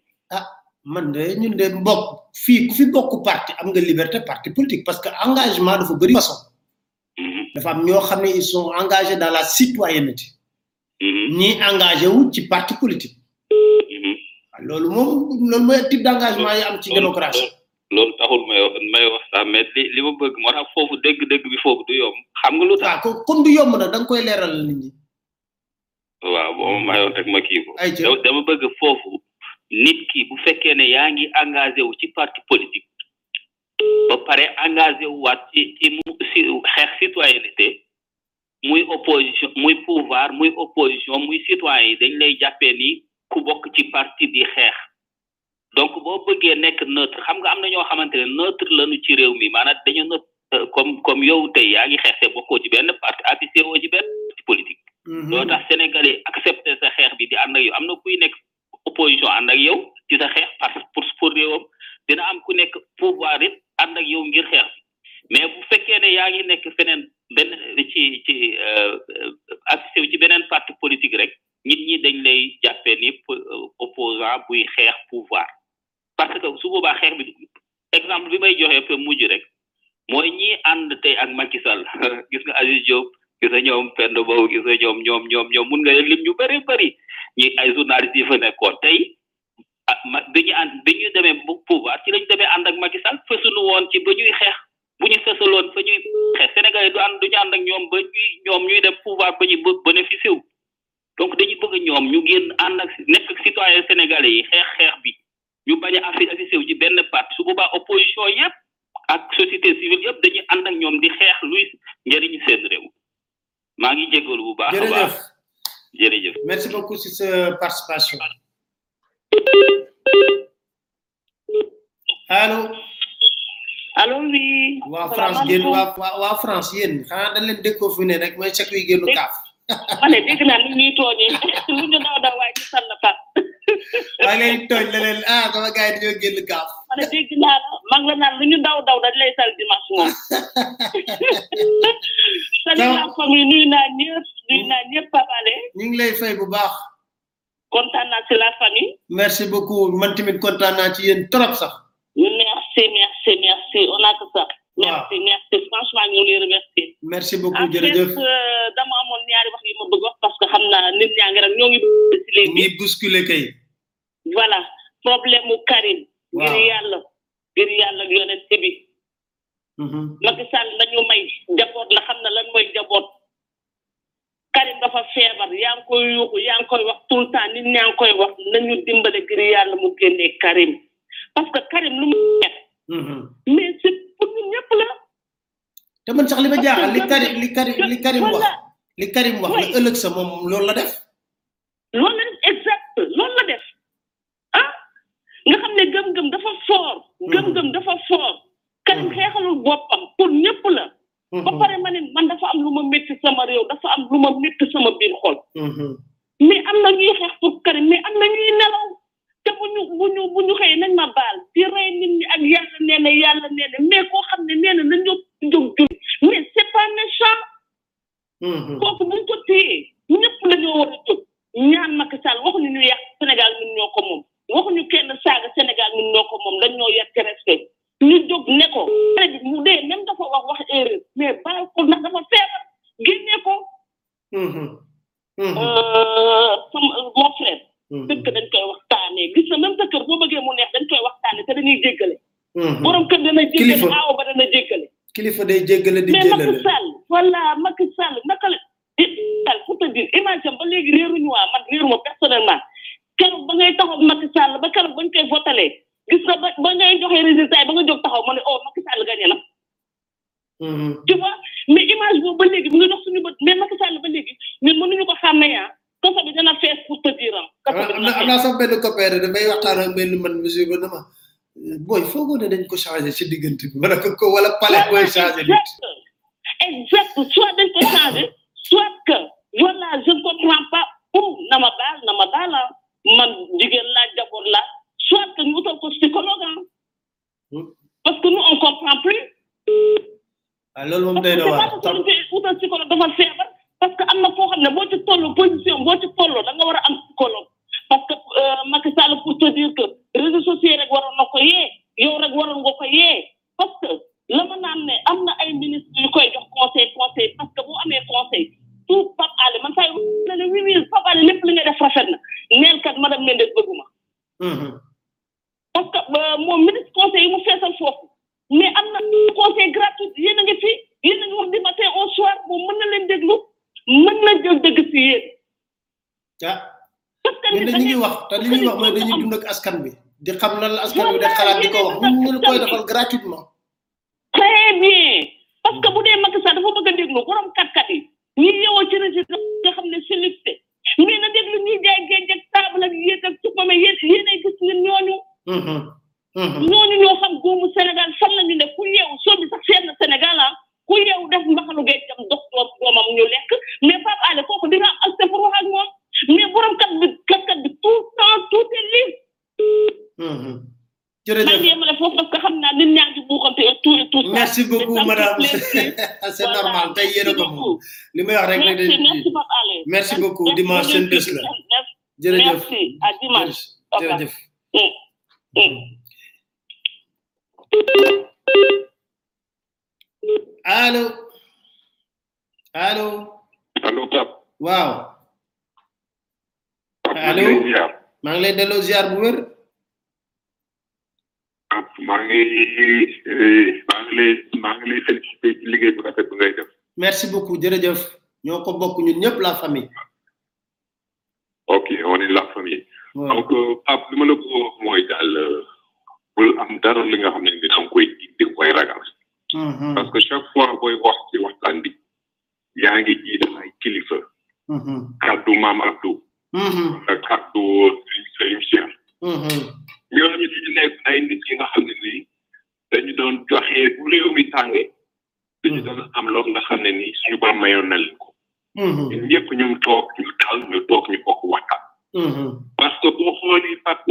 man de ñun de mbokk fii ku fi bokk parti am nga liberté parti politique parce que engagement dafa bëri façon Mhm, dafa am ñoo xam ne ils sont engagés dans la citoyenneté mhm, ñi engagé wu ci parti politique mhm. waaw loolu moom loolu mooy type d'engagement yi am ci démocratie loolu taxul may wax may wax sax mais li li ma bëgg moo tax foofu dégg-dégg bi foofu du yomb xam nga lu tax waaw ko comme du yomb nag da nga koy leeral nit ñi waaw boo ma mayoon rek ma kii ko Ay, ca. Da- dama bëgg foofu nit ki bu fekkee ne yaa ngi engagé wu ci parti politique ba pare engagé wu waat ci ci mu si xeex citoyenneté muy opposition muy pouvoir muy opposition muy citoyen yi dañ lay jàppee ni ku bokk ci parti di xeex donc boo bëggee nekk neutre xam nga am na ñoo xamante ne neutre lañu ci réew mi maanaam dañu neutre euh, comme comme yow tey yaa ngi xeex te bokkoo ci benn parti affiché woo ci benn parti politique Mhm. loo tax sénégalais accepté sa xeex bi di ànd ak yow am na kuy nekk opposition ànd ak yow ci sa xeex parce que pour pour réewam dina am ku nekk pouvoir it ànd ak yow ngir xeex bi mais bu fekkee ne yaa ngi nekk feneen benn ci ci affiché wu ci beneen parti politique rek nit ñi dañ lay jàppee ni po- euh, opposant buy xeex pouvoir parce que su boobaa xeex bi exemple bi may joxe fa mujj rek mooy ñi ànd tey ak Macky Sall gis nga Aziz Diop gis nga ñoom penn boobu gis nga ñoom ñoom ñoom ñoom mun nga lim ñu bëri bëri ñi ay journalistes yi fa nekkoon tey ah ma dañu ànd dañu demee bu pouvoir ci lañu demee ànd ak Macky Sall fësunu woon ci ba ñuy xeex bu ñu fësaloon fa ñuy xeex Sénégal yi du ànd duñu ànd ak ñoom ba ñuy ñoom ñuy dem pouvoir ba ñu bë bénéficié wu donc dañu bëgg ñoom ñu génn ànd ak nekk ak citoyen sénégalais yi xeex xeex bi ñu bañ a affi affiché wu ci benn parti su boobaa opposition yëpp ak société civile yëpp dañuy ànd ak ñoom di xeex luy njëriñu seen réew maa ngi jégalu bu baax a jërëjëf baax jërëjëf merci beaucoup si sa participation allo allo oui waa France génn waa waa waa France yéen xanaa dañ leen déconfiné rek mooy chaque wi génnu kaaf ma ne dégg naa ni ñuy tooñee lu ñu daw daw waaye ci sànn fa waa ngay tooñ la leen ah sama gars yi dañoo génn kaaf ma ne dégg naa la mag la naan lu ñu daw daw dañ lay sal dimanche moom salut la famille nuyu naa ñëpp nuyu naa ñëpp papale ñu ngi lay fay bu baax kontaan naa si la famille merci beaucoup man tamit kontaan naa ci yéen trop sax merci merci merci on a que ça merci merci franchement ñu ngi lay remercier merci beaucoup en fait jërëjëf euh, dama amoon ñaari wax yi ma bëgg wax parce que xam naa nit ñaa ngi rek ñoo ngi si léegi ñi bousculé kay voilà problème mu Karim ngir Waaw. yàlla ngir yàlla ak yonent bi Macky Sall nañu may njaboot la xam na lan mooy njaboot Karim dafa feebar yaa ngi koy yuuxu yaa ngi koy wax tout le temps nit ñaa ngi koy wax nañu dimbale ngir yàlla mu génnee Karim parce que Karim lu mu def mais c'est pour ñun ñëpp la te man sax li ma jaaxal li Parce que Karim li Karim li Karim wax voilà li Karim wax la ëllëg sa moom loolu la def loolu la def exact loolu la def ah nga xam ne gëm-gëm dafa fort gëm-gëm dafa fort Karim xeexalul boppam pour ñëpp la ba pare ma ne man dafa am lu ma métti sama réew dafa am lu ma métti sama biir xol mais am na ñuy xeex pour Karim mais am na ñuy nelaw te bu ñu bu ñu bu ñu xëyee nañ ma baal di rey nit ñi ak yàlla nee na yàlla nee na mais koo xam ne nee na nañ jóg jóg jul mais c'est pas méchant kooku buñ ko téyee ñëpp la ñoo war a jóg ñaan Macky Sall waxuñu ñu yàq Sénégal ñun ñoo ko moom waxuñu kenn saaga Sénégal ñun ñoo ko moom dañ ñoo yàq ci respect ñu jóg ne ko xale bi mu dee même dafa wax wax erreur mais baal ko ndax dafa feebar génnee ko euh, sama mon frère dëkk dañ koy waxtaanee gis na même sa kër boo bëggee mu neex dañ koy waxtaanee te dañuy jéggale borom kër dana jéggale Kilifa. aawo ba dana jéggale kilifa day jéggale di mais Macky jëlale Sall voilà Macky Sall naka la Sall pour te dire image am ba léegi réeruñu waa man réeruma personnellement keroog ba ngay taxaw Macky Sall ba keroog bañ koy votalee gis nga ba ba ngay joxe résultat yi ba nga jóg taxaw ma ne oh Macky Sall gagné na tu vois mais image boobu ba léegi mu ngi dox suñu bët mais Macky Sall ba léegi ñun mënuñu ko xàmmee ah kaso bi dana fees pour te dire ah kaso bi am dana na am naa sax benn copain de damay waxtaan ak benn man monsieur ba dama booy foogoo ne dañ ko changé ci diggante bi ma ne ko ko wala palais mooy changé nit exact soit dañ ko changé soit que voilà je ne comprends pas ou na ma baal na ma baal ah man jigéen laa jaboot laa soit que ñu utal ko psychologue ah parce que nous on comprend plus ah loolu moom parce day que na c'est waar pas parce que ñu utal psychologue dafa feebar parce que am na foo xam ne boo ci toll position boo ci tolloo da nga war a am psychologue parce que euh, Macky Sall pour te dire que réseaux sociaux rek waroon na ko yee yow rek waroon nga ko yee parce que la ma naan ne am na ay ministres yu koy jox conseil conseil parce que boo amee conseil tout Pape Alé man saa yu ne ne oui oui Pape Alé lépp li ngay def rafet na neel kat madame Mendes bëgguma parce que euh, moom ministre conseil yi mu feesal foofu mais am na conseil gratuit yéen a ngi fi yéen a ngi wax du matin au soir moom mën na leen déglu mën na jël dëgg si yéen ah parce que ñun nit de ñu ngi wax te li ñuy wax mooy dañuy dund ak askan bi di xam lan la askan bi def xalaat di ko wax ñun ñu koy defal gratuitement très bien parce que bu dee Macky Sall dafa bëgg a déglu borom kat-kat yi ñi yeewoo ci résidence nga xam ne c'est lifté mais na déglu ñuy jaay géej ak table ak yéet ak supame yéen yéenay gis ñun ñooñu ñooñu ñoo xam góomu Sénégal fan la ñu ne ku yeewu soo bi sax seet na Sénégal ah ku yeewu def mbaxalu géej dem dox doom doomam ñu lekk mais Pape Alé kooku dina am accès pour wax ak moom mais borom kat bi kat bi tout le temps tout est libre maa jërëjëf ngi yemale foofu parce que xam naa nit ñaa ngi buuxante et tout et tout ça. merci beaucoup Mais ça me madame fait plaisir. c'est normal tey yéen a ko moom li may wax rek rek merci merci Pape Alé. merci beaucoup dimanche seen bés la jërëjëf merci à dimanche. jërëjëf Mm. Mm. allo allo allo Pape. waaw allo maa ngi lay delloo ziar bu wér maa ngi maa ngi lay maa ngi lay félicité ci liggéey bu rafet bu ngay def. merci beaucoup jërëjëf ñoo ko bokk ñun ñëpp la famille ok on est la famille. donc Pape li ma la ko wax mooy daal bul am dara li nga xam ne ni da nga koy di koy ragal. parce que chaque fois booy wax ci waxtaan bi yaa ngi jiital ay kilifa. kaddu maam Abdou. ak kaddu Serigne Cheikh. ñooñu dañu nekk ay nit yi nga xam ne nii dañu doon joxe bu réew mi tàngee. dañu doon am loolu nga xam ne nii suñu borom mayoon na leen ko. ñun ñëpp ñu toog ñu dal ñu toog ñu bokk waxtaan. parce que boo xoolee Pape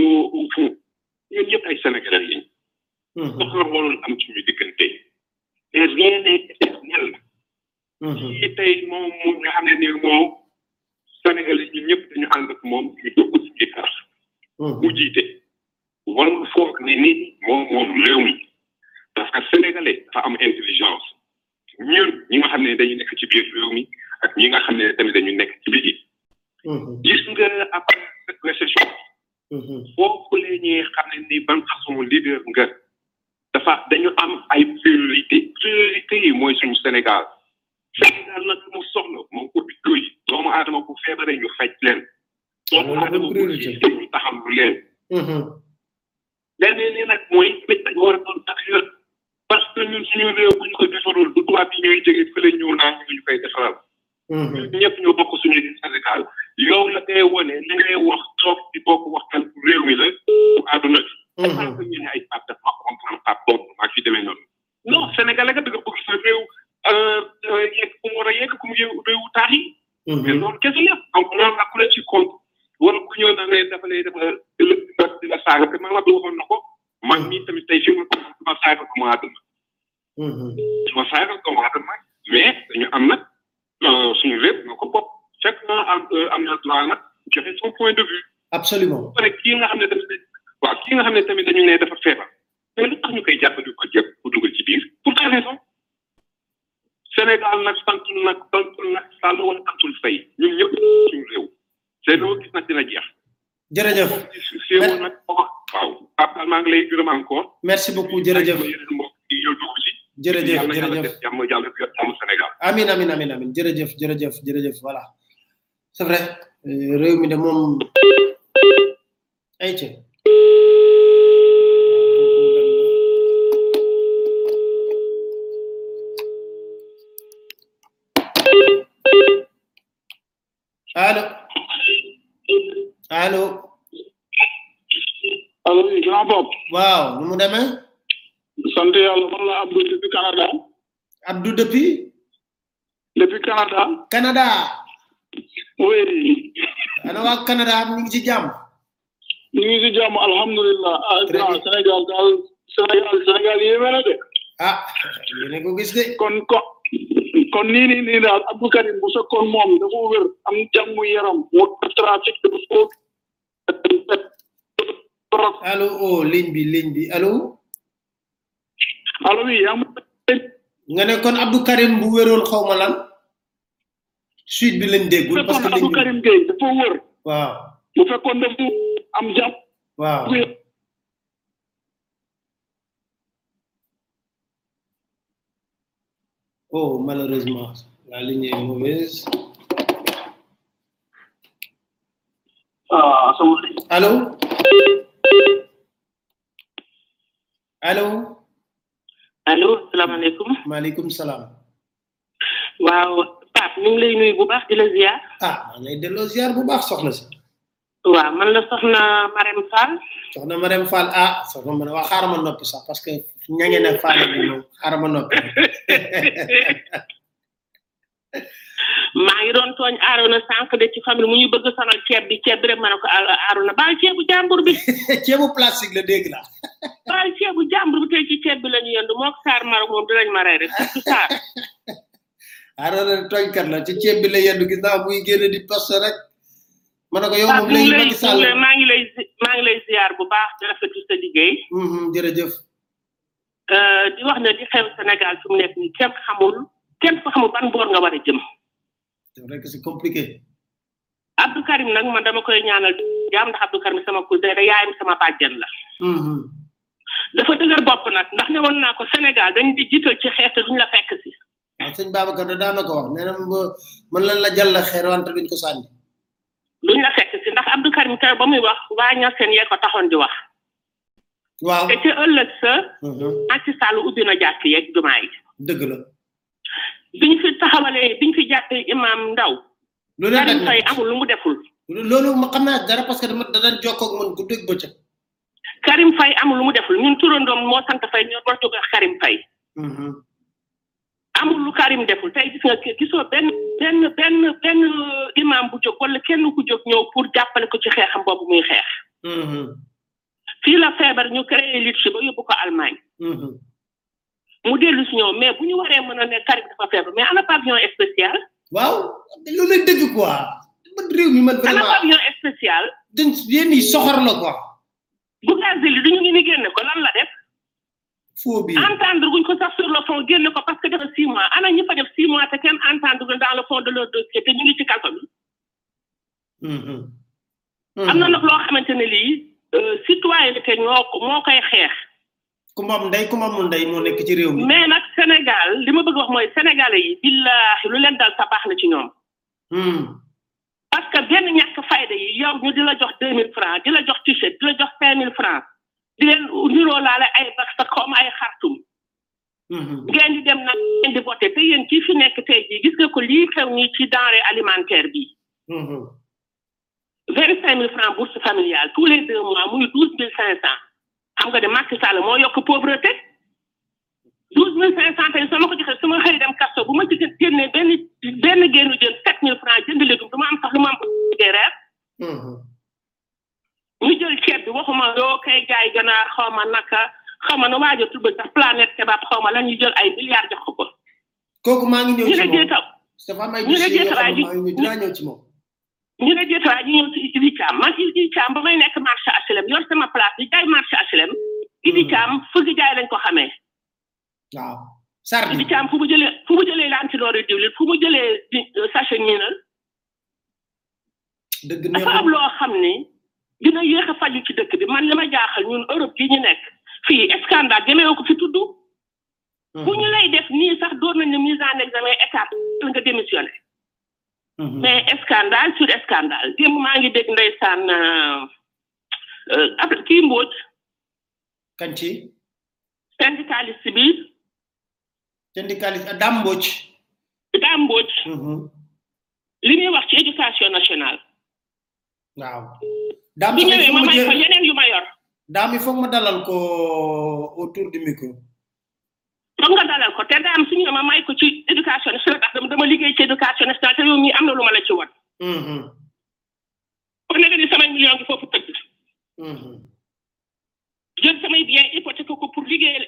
ñun ñëpp ay Sénégalais lañ. soxla warul am suñu diggante. et rien n'est éternel. kii tey moom mu nga xam ne nii moom Sénégalais ñun ñëpp dañu ànd ak moom ñu dugg ci biir mu jiite. warul foog ne nit moom moom réew mi. parce que Sénégalais dafa am intelligence. ñun ñi nga xam ne dañu nekk ci biir réew mi ak ñi nga xam ne tamit dañu nekk ci biti. gis nga après cette récession. foofu la ñuy xam ne ni ban façon leader nga. dafa dañu am ay priorité priorité yi mooy suñu Sénégal. Sénégal nag mu soxla moom hôpitaux yi doomu aadama bu feebaree ñu faj leen. doomu aadama bu xiifee ñu taxaw lu leen. leneen li nag mooy tamit dañu war a doon patriote parce que ñun suñu réew bu ñu ko defarul du tubaab yi ñooy jóge fële ñëw naa ñu ñu koy defaral. ñun ñëpp ñoo bokk suñu Sénégal yow la ngay wone li ngay wax toog di bokk waxtaan bu réew mi la bu àdduna bi. parce que ñu ne ay Pape dafa comprendre Pape boobu maa fi demee noonu. non Sénégalais nga da nga bëgg sa réew yegg ku mu war a yegg ku mu réewu taax yi. mais loolu kese la donc loolu nag ku la ci compte wala ku ñëw da ngay dafa lay dafa di la di la saaga te man Abdou waxoon na ko man mii tamit tey fi mu ko ma saaga ko ma àdduna. ma saaga ko ma àdduna mais dañu am nag suñu réew ñoo ko bopp chacun am am na droit nag joxe son point de vue. absolument ba pare kii nga xam ne tamit waaw kii nga xam ne tamit dañu ne dafa feebar mais lu tax ñu koy jàpp di ko jëpp pour dugal ci biir pour quelle raison Sénégal nag santul nag santul nag sàll wala santul fay ñun ñëpp suñu réew te loo gis nag dina jeex. jërëjëf séewu nag waaw Pape maa ngi lay gërëm encore. merci beaucoup jërëjëf mbokk yi yow dugg ci. jërëjëf yàlla yàlla jërëjëf def jàmm yàlla def jàmm Sénégal. amin amin amin amin jërëjëf jërëjëf jërëjëf voilà c'est vrai euh, réew mi de moom ay ci allo allo allo oui grand Bob waaw nu mu demee sant yàlla man la Abdou depuis Canada Abdou depuis depuis Canada Canada oui ana waa Canada ñu ngi ci jàmm ñu ngi si jàmm alhamdulilah ah grand Sénégal daal Sénégal Sénégal yéeme na de ah yéen a ko gis de kon ko kon nii nii nii daal Abdou Karim bu fekkoon moom dafa wér am jàmm yaram mu trafic dafa ko allo oh ligne bi ligne bi allo allo oui yaa ma nga ne kon Abdou Karim bu wéroon xaw ma lan suite bi lañ déggul parce que fekkoon Abdou ligne bi Karim Gueye dafa wér waaw bu fekkoon dafa am jàmm waaw oh malheureusement la ligne est mauvaise ah sama allo allo allo salaamaaleykum maaleykum salaam waaw Pape ñu ngi lay nuyu bu baax di la ziar ah maa ngi lay delloo ziar bu baax soxna si waaw man la soxna Marème Fall soxna Marème Fall ah soxna ma ne waa xaaral ma noppi sax parce que ñange na Fall bi moom xaaral ma noppi maa ngi doon tooñ Arona sànq de ci famille mu ñu bëgg sonal ceeb bi ceeb bi rek ma ne ko Arona baal ceebu jàmbur bi ceebu plastique la dégg la baal ceebu jàmbur bi tey ci ceeb bi la ñu yëndu mook Saar Marok moom dinañ ma rey rek surtout Saar Arona tooñkat la ci ceeb bi la yendu gis naa muy génn di poste rek ma ne ko yow Pape moom ñu ngi léegi lay Macky Sall ñu ngi lay- maa ngi lay zi- maa ngi lay ziar bu baax di rafetlu sa liggéey Mhm, jërëjëf Euh, di wax ne di xew Sénégal fi mu nekk nii kenn xamul kenn fa xamul ban boor nga war a jëm c'est vrai que c'est compliqué Abdou Karim nag man dama koy ñaanal jaam ndax Abdou Karim sama cousin da yaayam sama bàjjen la dafa dëgër bopp nag ndax ne woon naa ko Sénégal dañ di jiital ci xeex te duñ la fekk si waaw sëñ Babacar da daan na ko wax nee na man lan la jàll xeer wante duñ ko sànni duñ la fekk si ndax Abdou Karim keroog ba muy wax waa ñaseen yee ko taxoon di wax waaw te ci ëllëg sa Macky Sall ubbi na jàkk yeeg jumaa yi dëgg la biñ fi taxawalee biñ fi jàppee imam ndaw lu ne Karim Faye amul lu mu deful loolu ma xam naa dara parce que dama da daan jokkoo ak man guddeeg bëccëg Karim Faye amul lu mu deful ñun turandoom moo sant Faye ñoo war jóge Karim Faye amul lu Karim deful tey gis nga gisoo benn benn benn benn imam bu jóg wala kenn ku jóg ñëw pour jàppale ko ci xeexam boobu muy xeex fii la feebar ñu créé lutte ba yóbbu ko Allemagne mu dellu si ñëw mais bu ñu waree mën a ne Karim dafa feebar mais ana pavillon spécial waaw loolu lay dëgg quoi man réew mi man ana vraiment pavillon spécial dañ yéen yi soxor la quoi Bougazeli duñu ngi ni génne ko lan la def foo bi entendre guñ ko sax sur le fond génne ko parce que dafa six mois ana ñi fa def six mois te kenn entendre dans le fond de leur dossier te ñu ngi ci kaso bi am na nag loo xamante ne lii citoyenneté ñoo ko moo koy xeex ku moom ndey ku moomul ndey moo nekk ci réew mi mais nag Sénégal li ma bëgg wax mooy sénégalais yi billahi lu leen dal sa baax na ci ñoom parce que benn ñàkk fayda yi yow ñu di la jox deux mille francs di la jox t-shirt di la jox cinq mille francs di leen niroo laale ay bax sa comme ay xartum ngeen di dem nag ngeen di voté te yéen kii fi nekk tey jii gis nga ko lii xew ñi ci denrée alimentaire bi vingt cinq mille francs bourse familiale tous les deux mois muy douze mille cinq cent xam nga de Macky Sall moo yokk pauvreté douze mille cinq cent tey soo ma ko joxee su ma xëy dem kasto bu ma ci génnee benn benn génnu jën sept mille francs jënd légume du ma am sax lu ma am liggéey reer ñu jël ceeb bi waxuma yoo koy jaay ganaar xaw ma naka xaw ma na waajo tudd sax planète kebab xaw ma la ñu jël ay milliards jox ko ko kooku maa ngi ñëw ñu ci ne moom jeetaw dafa am ay ñu ne dossiers yoo jeetawaay xam ne maa ngi ñëw dinaa ñëw ci moom ñu ne jeetawaay ñu ñëw ci Idi Thiam man Idi Thiam ba may nekk marché HLM yor sama place di jaay marché HLM Idi Thiam fëgg jaay lañ ko xamee waaw sardi Idi Thiam fu mu jëlee fu mu jëlee lantinoor diwlin fu mu jëlee di sachet ñiinal dëgg dafa am loo xam ni dina yéex a faju ci dëkk bi man li ma jaaxal ñun Europe gi ñu nekk fii scandale jëmee ko fi tudd bu ñu lay def nii sax doon nañ ne mise en examen étape nga démissionné mais scandale sur scandale démb maa ngi dégg ndeysaan ab kii mbóoj kan ci syndicaliste bi syndicaliste Dame Mbodj daa mbóoj li muy wax ci éducation nationale waaw Dame bu sax il ñëwee faut ma ma may ko jël yeneen yu ma yor Dame il faut ma dalal ko autour du micro foog nga dalal ko te daam su ñëwee ma may ko ci éducation nationale ndax dama dama liggéey ci éducation nationale te yow mii am na lu ma la ci wan kon nag ni samay million gi foofu tëdd jël samay bien hypothèque ko pour liggéeyal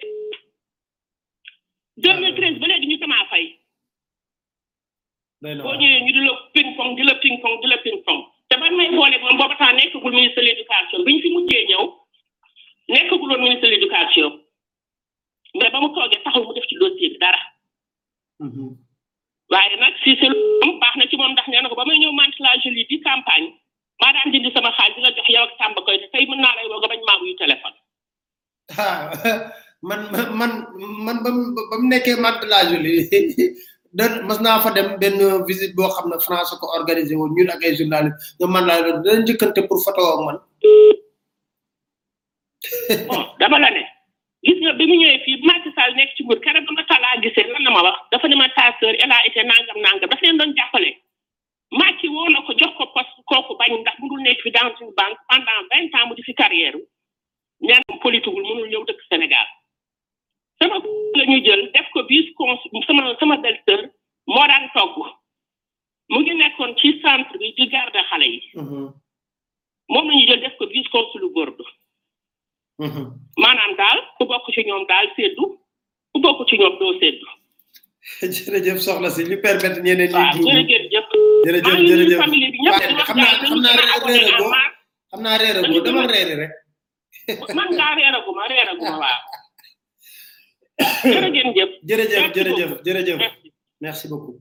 2013 ba léegi ñu sama fay doy na boo waar. ñëwee ñu di la ping pong di la ping pong di la ping pong te ban may boole moom booba temps nekkagul ministre de l'éducation bi ñu fi mujjee ñëw nekkagul woon ministre de l'éducation mais ba mu toogee taxul mu def ci dossier bi dara waaye nag si c'est lu baax na ci moom ndax nee na ko ba may ñëw mante la jolie di campagne maa daan jëndi sama xaalis di la jox yow ak Samba koy te tey mën naa lay woo nga bañ maa wuyu téléphone ah man man man ba mu ba mu nekkee Mantes la Jolie da mas naa fa dem benn visite boo xam ne France ko organisé woon ñun ak ay journalistes ñoom man laa doon dana njëkkante pour photo ak man. bon dama la ne gis nga bi mu ñëwee fii Macky Sall nekk ci nguur keroog ba ma talaa gisee lan la ma wax dafa ne ma ta sœur elle a été nangam nangam dafa leen doon jàppale Macky woo na ko jox ko poste kooku bañ ndax mënul nekk fi dans une banque pendant vingt ans mu di fi carrière nee na politique mënul ñëw dëkk Sénégal sama la ñu jël def ko vice consul sama sama belle sœur moo daan togg mu ngi nekkoon ci centre bi di garde xale yi moom la ñu jël def ko vice consul Bordeaux maanaam daal ku bokk ci ñoom daal seddu ku bokk ci ñoom doo seddu jërëjëf soxna si ñu permettre ñeneen ñi waaw dugg jërëjëf jërëjëf maa ngi nuyu jërëjëf famille bi ñëpp di wax xam naa daal xam naa dañu reere gën a go abonné xam naa reere go demal reere rek man ngaa reeraguma reeraguma waaw jërë ngeen jëf jërëjëf Merci jërëjëf beaucoup. jërëjëf Merci. merci beaucoup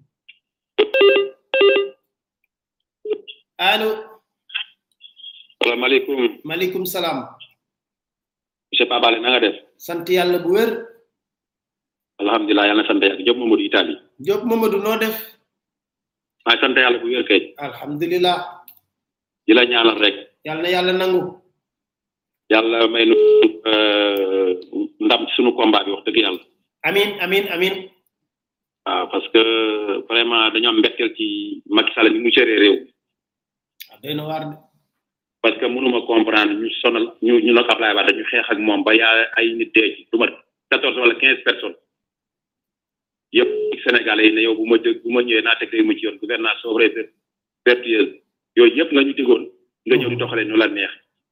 allo salaamaaleykum maaleykum salaam monsieur Pabale na nga def sant yàlla bu wér alhamdulilah yàlla na sant yàlla Diop Mamadou Italie Diop Mamadou noo def maa sant yàlla bu wér kay alhamdulilah di la ñaanal rek yàlla na yàlla nangu yàlla may nu ndam ci sunu combat bi wax dëgg yàlla amin amin amin waaw parce que vraiment dañoo am mbetteel ci Macky Sall ni mu géré réew doy na waar de parce que mënuma comprendre ñu sonal ñu ñu nag Ablaye Wade ñu xeex ak moom ba yaa ay nit dee ci du mat quatorze wala quinze personnes yëpp sénégalais yi ne yow bu ma jëg bu ma ñëwee naa teg réew mi ci yoon gouvernance sobre vertueuse yooyu yëpp nga ñu digoon nga ñëw di doxalee ñu la neex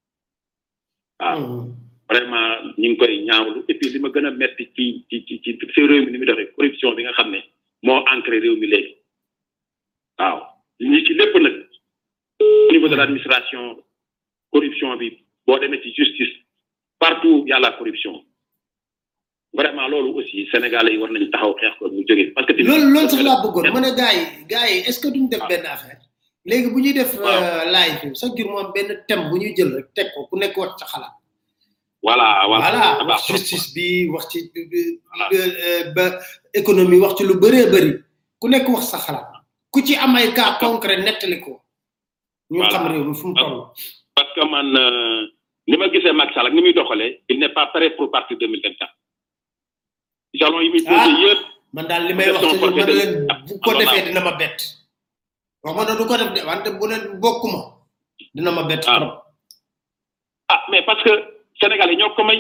waaw vraiment ñu ngi koy ñaawlu et puis li ma gën a metti ci ci ci ci ci réew mi ni muy doxee corruption bi nga xam ne moo ancré réew mi léegi waaw ñi ci lépp nag au niveau de l'administration corruption bi boo demee ci justice partout y a la corruption vraiment loolu aussi sénégalais yi war nañu taxaw xeex ko mu jógee parce que loolu loolu sax laa bëggoon ma ne gars yi gars yi est ce que duñ def benn affaire léegi bu ñuy def live bi chaque jour mu am benn thème bu ñuy jël rek teg ko ku nekk wax sa xalaat voilà voilà wax justice bi wax ci ba économie wax ci lu bëree bëri ku nekk wax sa xalaat ku ci am ay cas concret nettali ko ñu xam réew mi fu mu toll parce que man ni ma gisee Macky Sall ak ni muy doxalee il n'est pas prêt pour partir 2024 jalon yi muy posé yëpp man daal li may wax ci ma leen bu ko defee dina ma bett wax ma ne du ko def de wante bu ne bokkuma dina ma bett trop ah mais parce que sénégalais ñoo ko may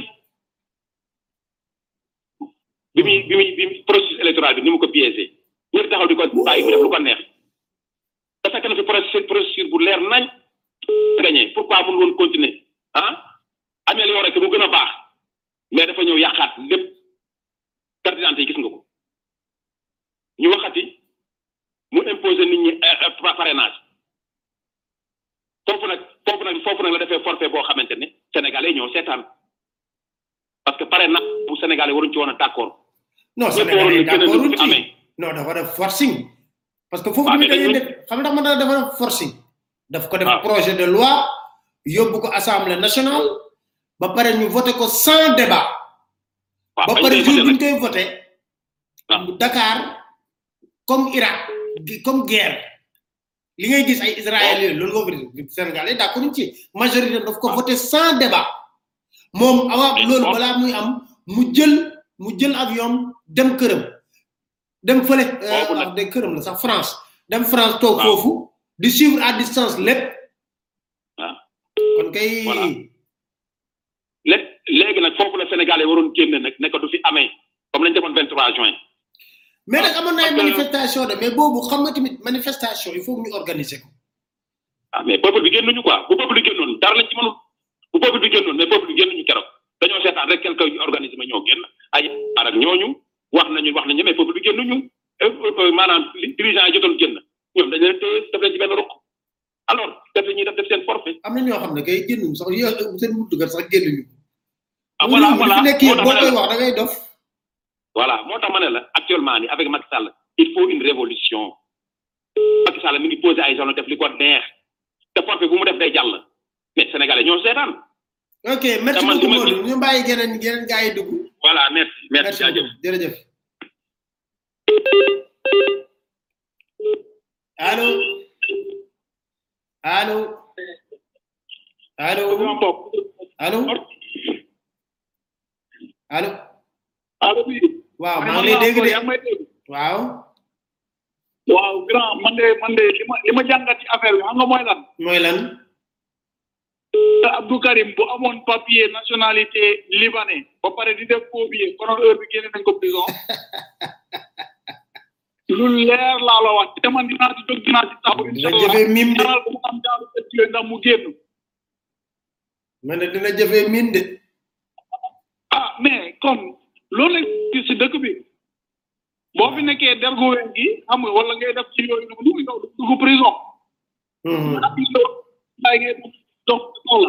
bi muy bi muy bi muy processus électoral bi ni mu ko piégé ñëpp taxaw di ko bàyyi mu def lu ko neex da fekk na fi processus processus bu leer nañ gagné pourquoi mënu woon continuer ah amélioré que mu gën a baax mais dafa ñëw yàqaat lépp carte d'identité yi gis nga ko ñu waxati mu imposer nit ñi parrainage foofu nag foofu nag foofu nag la defee forfait boo xamante ne sénégalais ñoo seetaan parce que parrainage bu sénégalais waruñ ci woon a d'accord non sénégalais d'accord ci non dafa def forcing parce que foofu ñu dañuy def xam nga man dafa def forcing daf ko def projet de loi yóbbu ko assemblée nationale ba pare ñu voté ko sans débat ba pare jour bi ñu koy voté Dakar comme Irak comme guerre li ngay gis ay israéliens loolu nga ko sénégalais d'accord ci majorité daf ko voté sans débat moom awa loolu balaa muy am mu jël mu jël avion dem këram dem fële wax de këram la sax France dem France toog foofu di suivre à distance lépp kon kay léegi nag foofu la sénégalais waroon génne nag nekk du fi amee comme lañ defoon 23 juin mais nag amoon na ay manifestation de mais boobu xam nga tamit manifestation il faut ñu organiser ko ah mais peuple bi génnuñu quoi bu peuple bi génnoon dara lañ ci mënul bu peuple bi génnoon mais peuple bi génnuñu keroog dañoo seetaan rek quelque organisme ñoo génn ay ar ak ñooñu wax nañu wax nañu mais peuple bi génnuñu maanaam dirigeant yi jotoon génn ñoom dañ leen téye def leen ci benn ruq alors def ñuy def def seen forfait am na ñoo xam ne kay génnuñu sax yo seen buntugal sax génnuñu ah voilà voilà fi nekk boo koy wax da ngay dof voilà moo tax ma ne la actuellement ni avec Macky Sall il faut une révolution Macky Sall mi ngi posé ay zone def li ko neex te forfait bu mu def day jàll mais sénégalais ñoo seetaan ok merci beaucoup Modou ñu bàyyi geneen geneen gars yi dugg voilà merci merci jaajëf jërëjëf allo allo allo allo allo allo bi waaw maa ngi lay dégg de waaw waaw grand man de man de li ma li ma jàngat ci affaire bi xam nga mooy lan mooy lan Abdou Karim bu amoon papier nationalité libanais ba pare di def faux billet konoon heure bi génne nañ ko prison lu leer laa la wax te man dinaa ci jóg dinaa ci taxaw dina jëfee mim de bu mu am jaaru yooyu ndax mu génn ma ne dina jëfee mim de ah mais kon loolu lañ gis si dëkk bi boo fi nekkee dergu wen gi xam nga wala ngay def ci yooyu nu muy yow dugg prison ak yow bàyyi ngay dox soxla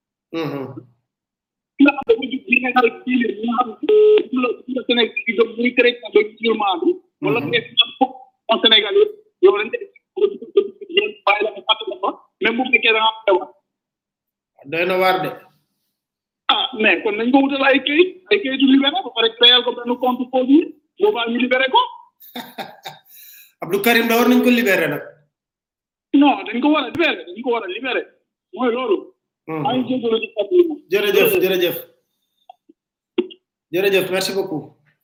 ki nga xam ne dafa jug li nga xam ne kii li nga xam ne la la Sénégal gi gëm muy chrétien ba musulman bi wala ngay am fukk en Sénégal yëpp yow dañ koy yéen bàyyi la ko fàttali ko même bu fekkee da nga am xew doy na waar de ah mais kon nañ ko wutal ay kayit ay kayitu libéré ba pare créer ko benn compte foofu yi boobaa ñu libéré ko Abdou Karim da war nañ ko libéré nag non dañ ko war a libéré dañ ko war a libéré mooy loolu maa ngi jégalu ci kàddu yi jërëjëf jërëjëf jërëjëf merci beaucoup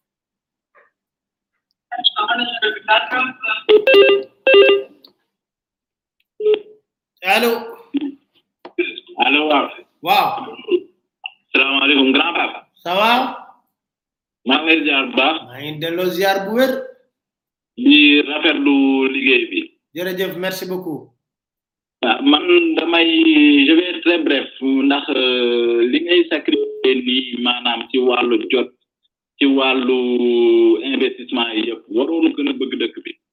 allo allo waaw waaw salaamaaleykum grand papa ça va maa ngi lay ziar bu baax maa ngi delloo ziar bu wér di rafetlu liggéey bi jërëjëf merci beaucoup ah man damay je vais être très bref ndax li ngay sacrifier nii maanaam ci wàllu jot ci wàllu investissement yi yëpp waroon gën a bëgg dëkk bi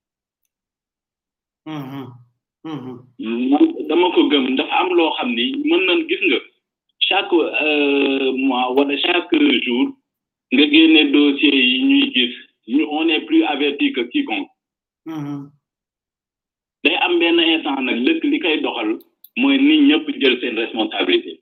man dama ko gëm dafa am loo xam ni mën nañ gis nga chaque mois wala chaque jour nga génne dossier yi ñuy gis ñu on est plus averti que quiconque day am benn instant nag lëkk li koy doxal mooy nit ñëpp jël seen responsabilité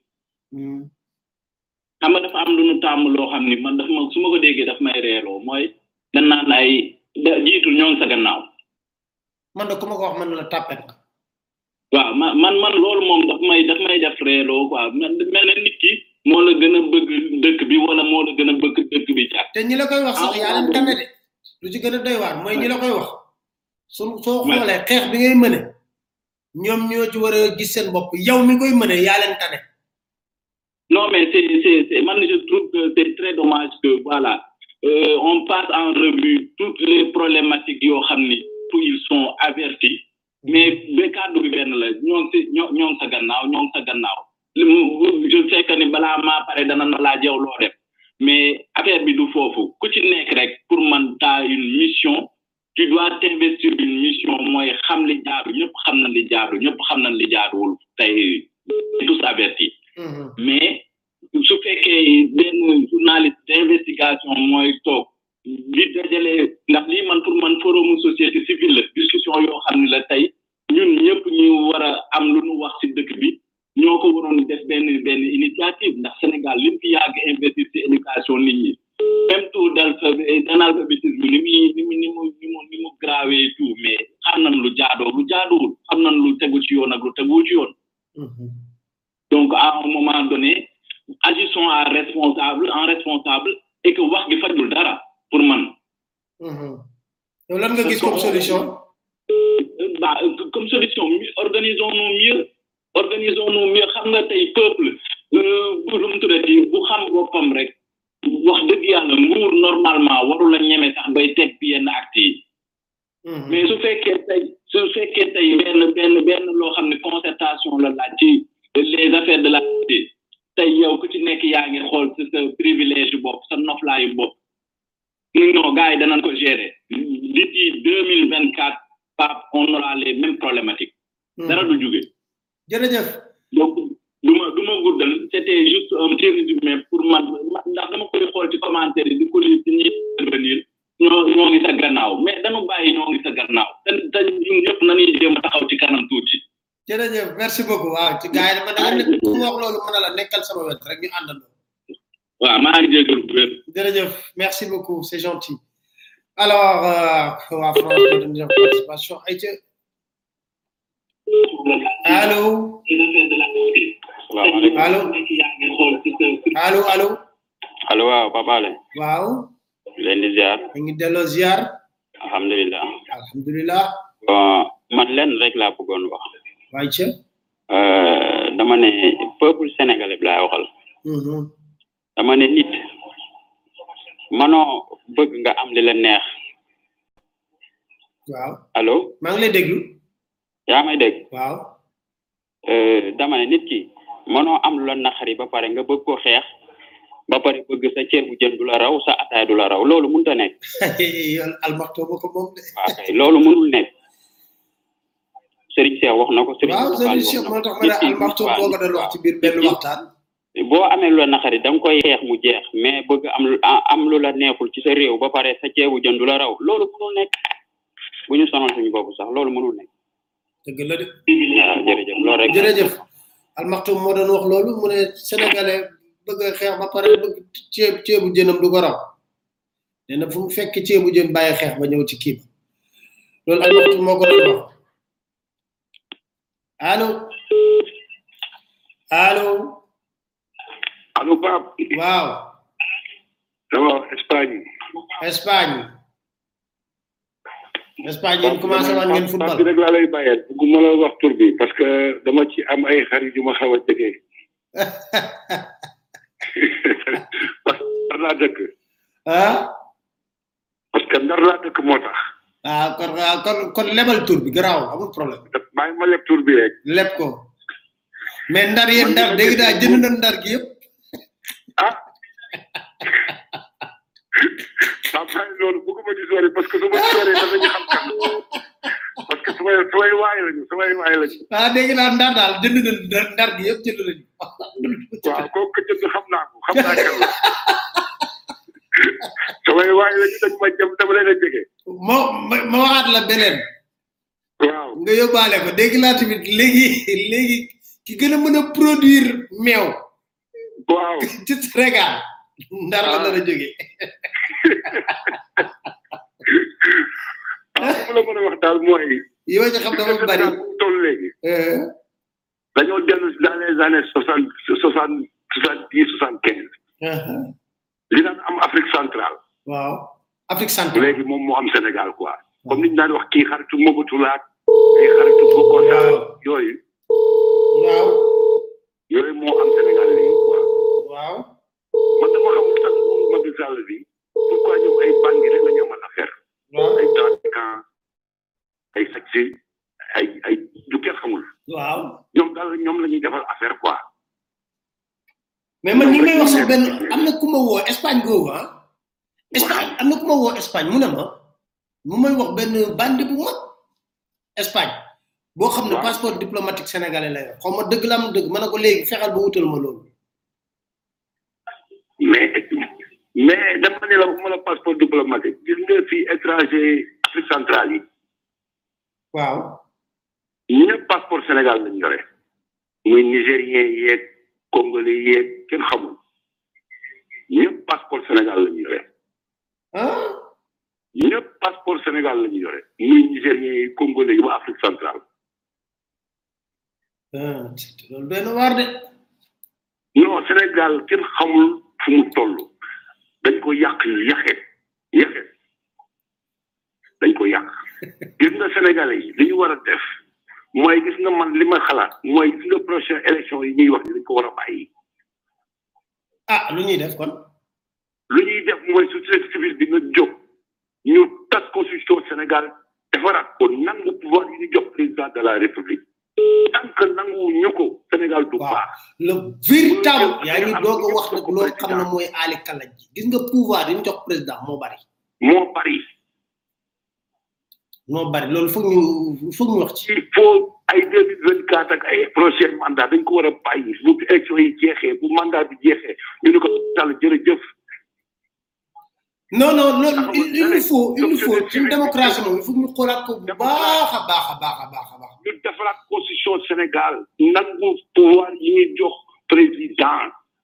xam nga dafa am lu nu tàmm loo xam ni man dafa ma su ma ko déggee daf may reeloo mooy dañ naan ay da jiitul ñoo ngi sa gannaaw man de ku ma ko wax man la tàppet nga waaw man man man loolu moom daf may daf may def reeloo quoi mel na nit ki moo la gën a bëgg dëkk bi wala moo la gën a bëgg dëkk bi jàpp te ñi la koy wax sax yaa leen tane de lu ci gën a doy waar mooy ñi la koy wax su soo xoolee xeex bi ngay mëne ñoom ñoo ci war a gis seen bopp yow mi koy mëne yaa leen tane non mais c'est c'est c'est man je trouve que c'est très dommage que voilà euh, on passe en revue toutes les problématiques yoo xam ni pour ils sont avertis mais ba kàddu bi benn la ñoo ngi si ñoo ñoo ngi sa gannaaw ñoo ngi sa gannaaw je sais que ni balaa maa pare dana na laa jew loo def mais affaire bi du foofu ku ci nekk rek pour man t'as une mission tu dois t'investir une mission mooy xam li jaaru ñëpp xam nañ li jaaru ñëpp xam nañ li jaaruwul tey tous avertis mais su fekkee benn journaliste d'investigation mooy toog di dajale ndax lii man pour man forum société civile la discussion yoo xam ne la tey ñun ñëpp ñu war a am lu ñu wax ci dëkk bi ñoo ko waroon def benn benn initiative ndax Sénégal lim fi yàgg investir ci éducation nit ñi même taux d'analphabétisme ni muy ni mu ni mu ni mu ni mu grave et tout mais xam nañ lu jaadoo lu jaaduwul xam nañ lu tegu ci yoon ak lu tegu ci yoon donc à un moment donné agissons à responsable en responsable et que wax gi fajul dara pour man yow lan nga gis comme solution bah comme solution organisons nous mieux organisons nous mieux xam nga tey peuple bu lu mu tuddati bu xam boppam rek wax dëgg yàlla nguur normalement waru la ñeme sax bay teg yenn acte yi mais su fekkee tey su fekkee tey benn benn benn loo xam ne concertation la laaj ci les affaires de la cité tey yow ku ci nekk yaa ngi xool sa sa privilège bopp sa noflaayu bopp non gars yi danañ ko gérer d'ici deux mille vingt quatre Pape on aura les mêmes problématiques dara du jóge jërëjëf donc du ma du ma guddal c'était juste un petit résumé pour man ndax dama koy xool ci commentaire yi di ko lire ci ñuy intervenir ñoo ñoo ngi sa gannaaw mais dañu bàyyi ñoo ngi sa gannaaw te te ñun ñëpp nañuy jéem a taxaw ci kanam tuuti jërëjëf merci beaucoup waaw ci gars yi dama da nga ku wax loolu mën a la nekkal sama wet rek ñu àndandoo waaw maa ngi jégal bu wér jërëjëf merci beaucoup c'est gentil alors waa France dañu def participation ay ca allo allo allo allo allo waaw Papa Ale waaw leen di ziar ñu ngi delloo ziar alhamdulilah alhamdulilah bon man leen rek laa bëggoon wax waay ca dama ne peuple sénégalais bi laay waxal dama ne nit manoo bëgg nga am li la neex waaw allo maa ngi lay déglu yaa may dégg waaw dama ne nit ki manoo am lu la naxari ba pare nga bëgg ko xeex ba pare bëgg sa ceeb bu jën du la raw sa ataay du la raw loolu mënut a nekk yoon almaxto ba ko moom de waaw kay loolu mënul nekk Serigne Cheikh wax na ko Serigne waaw Serigne Cheikh moo tax ma ne almaxto boo ko doon wax ci biir benn waxtaan boo amee lu la naqari da nga koy xeex mu jeex mais bëgg am lu am lu la neexul ci sa réew ba pare sa ceebu jën du la raw loolu mënul nekk bu ñu sonal suñu bopp sax loolu mënul nekk dëgg la de waaw jërëjëf loolu rek jërëjëf almaxtum moo doon wax loolu mu ne sénégalais bëgg a xeex ba pare bëgg ceeb ceebu jënam du ko raw nee na fu mu fekk ceebu jën bàyyi xeex ba ñëw ci kii ba loolu almaxtum moo ko doon wax allo allo allo Pape waaw dama Espagne Espagne Espagne yéen commencé waan ngeen football Pape rek laa lay bàyyeel bugguma la wax tur bi parce que dama ci am ay xarit yu ma xaw a jege parce que ndar laa dëkk ah parce que ndar laa dëkk moo tax ah kon kon kon lebal tur bi garaaw amul problème bàyyi ma leb tur bi rek leb ko mais ndar yéen ndar dégg naa jënd na ndar gi yëpp ah ah bàyyi loolu bëgguma di sori parce que su ma di sori danañu xam kan parce que sumay sumay waay lañu sumay waay lañu ah dégg naa ndar daal jënd na ndar ndar gi yëpp jënd nañu waaw kooku jënd xam naa ko xam naa kan la sumay waay lañu dañ ma jëm dama leen a jege ma ma ma waxaat la beneen waaw nga yóbbaale ko dégg naa tamit léegi léegi ki gën a mën a produire meew waaw ci Sénégal ndar la dara jóge mu la mën a wax daal mooy yow ci xam dafa bari toll léegi dañoo dellu dans les années soixante soixante soixante dix soixante quinze li daan am Afrique centrale waaw Afrique centrale léegi moom moo am Sénégal quoi comme niñ daan wax kii xaritu Mobutu laak ay xaritu Bokota yooyu waaw yooyu moo am Sénégal léegi quoi waaw man dama xamul sax nguuru Macky Sall bi pourquoi ñoom ay bandi rek la ñu amal affaire ay trafiquant ay sàcc ay ay du kenn xamul waaw ñoom daal ñoom la ñuy defal affaire quoi mais man ñi may wax sax benn am na ku ma woo Espagne googu ah Espagne am na ku ma woo Espagne mu ne ma mu may wax benn bandi bu mag Espagne boo xam ne passeport diplomatique sénégalais la yor xaw ma dëgg la am dëgg ma ne ko léegi fexeel ba wutal ma loolu mais mais dama ne la waxuma la passeport diplomatique gis nga fii étranger Afrique centrale yi waaw ñëpp passeport Sénégal lañ yore muy nigérien yeeg congolais yeeg kenn xamul ñëpp passeport Sénégal lañ yore ñëpp passeport Sénégal lañ yore muy nigérien yi congolais yi waa Afrique centrale loolu doy na waar de non Sénégal kenn xamul fu mu toll dañ ko yàq yaxe yaxe dañ ko yàq gis nga sénégalais yi li ñu war a def mooy gis nga man li ma xalaat mooy gis nga prochaine élection yi ñuy wax ni dañ ko war a bàyyi ah lu ñuy def kon lu ñuy def mooy société civile bi nga jóg ñu tas constitution Sénégal defaraat ko nangu pouvoir yi ñu jox président de la république tant que nangu ñu ko Sénégal du baax le véritable yaa ngi doog a wax nag loo xam ne mooy aali kalaj ji gis nga pouvoir yi ñu jox président moo bari moo bari moo bari loolu foog ñu foog ñu wax ci il faut ay deux mille vingt quatre ak ay prochain mandat dañ ko war a bàyyi bu élection yi jeexee bu mandat bi jeexee ñu ne ko Sall jërëjëf non non non il il faut il faut suñu démocratie moom il faut ñu xoolaat ko bu baax a baax a baax a baax a baax ñu defaraat constitution Sénégal nangu pouvoir yi ñuy jox président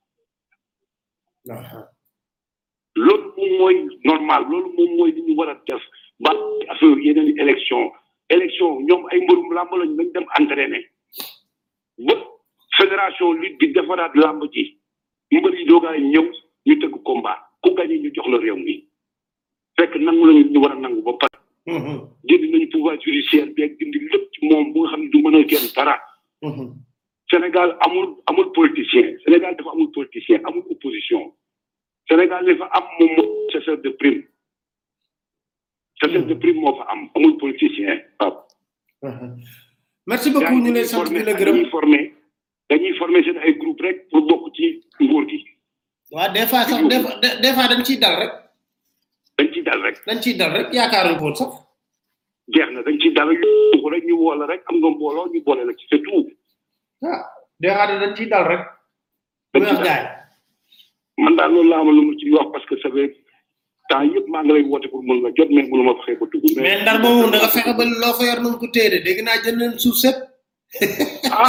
loolu moom mooy normal loolu moom mooy li ñu war a def ba affaire yeneen élection élection ñoom ay mbërum làmb lañ nañ dem entraîné ba fédération lutte bi defaraat làmb ji mbër yi doogaay ñëw ñu tëgg combat ku gagné ñu jox la réew mi fekk nangu lañu ñu war a nangu ba pare dindi nañu pouvoir judiciaire bi ak dindi lépp ci moom bu nga xam ne du mën a kenn dara Sénégal amul amul politicien Sénégal dafa amul politicien amul opposition Sénégal li fa am moom mooy chasseur de prime chasseur de prime moo fa am amul politicien waaw merci beaucoup ñu lay sant di la gërëm dañuy formé dañuy formé seen ay groupe rek pour bokk ci nguur gi waaw des fois sax des fois des fois dañ ciy dal rek dañ ciy dal rek dañ ciy dal rek yaakaaruñ ko woon sax jeex na dañ ciy dal rek ñu rek ñu woo la rek am nga mbooloo ñu boole la ci c'est tout ah des fois dañ ciy dal rek wax gaay man daal loolu laa amal lu mu ci wax parce que ça fait temps yëpp maa ngi lay woote pour mën la jot mais mënu ma fexe ba dugg mais ndar moomu da nga fexe ba loo fa yor nañ ko téere dégg naa jënd nañ suuf sëpp ah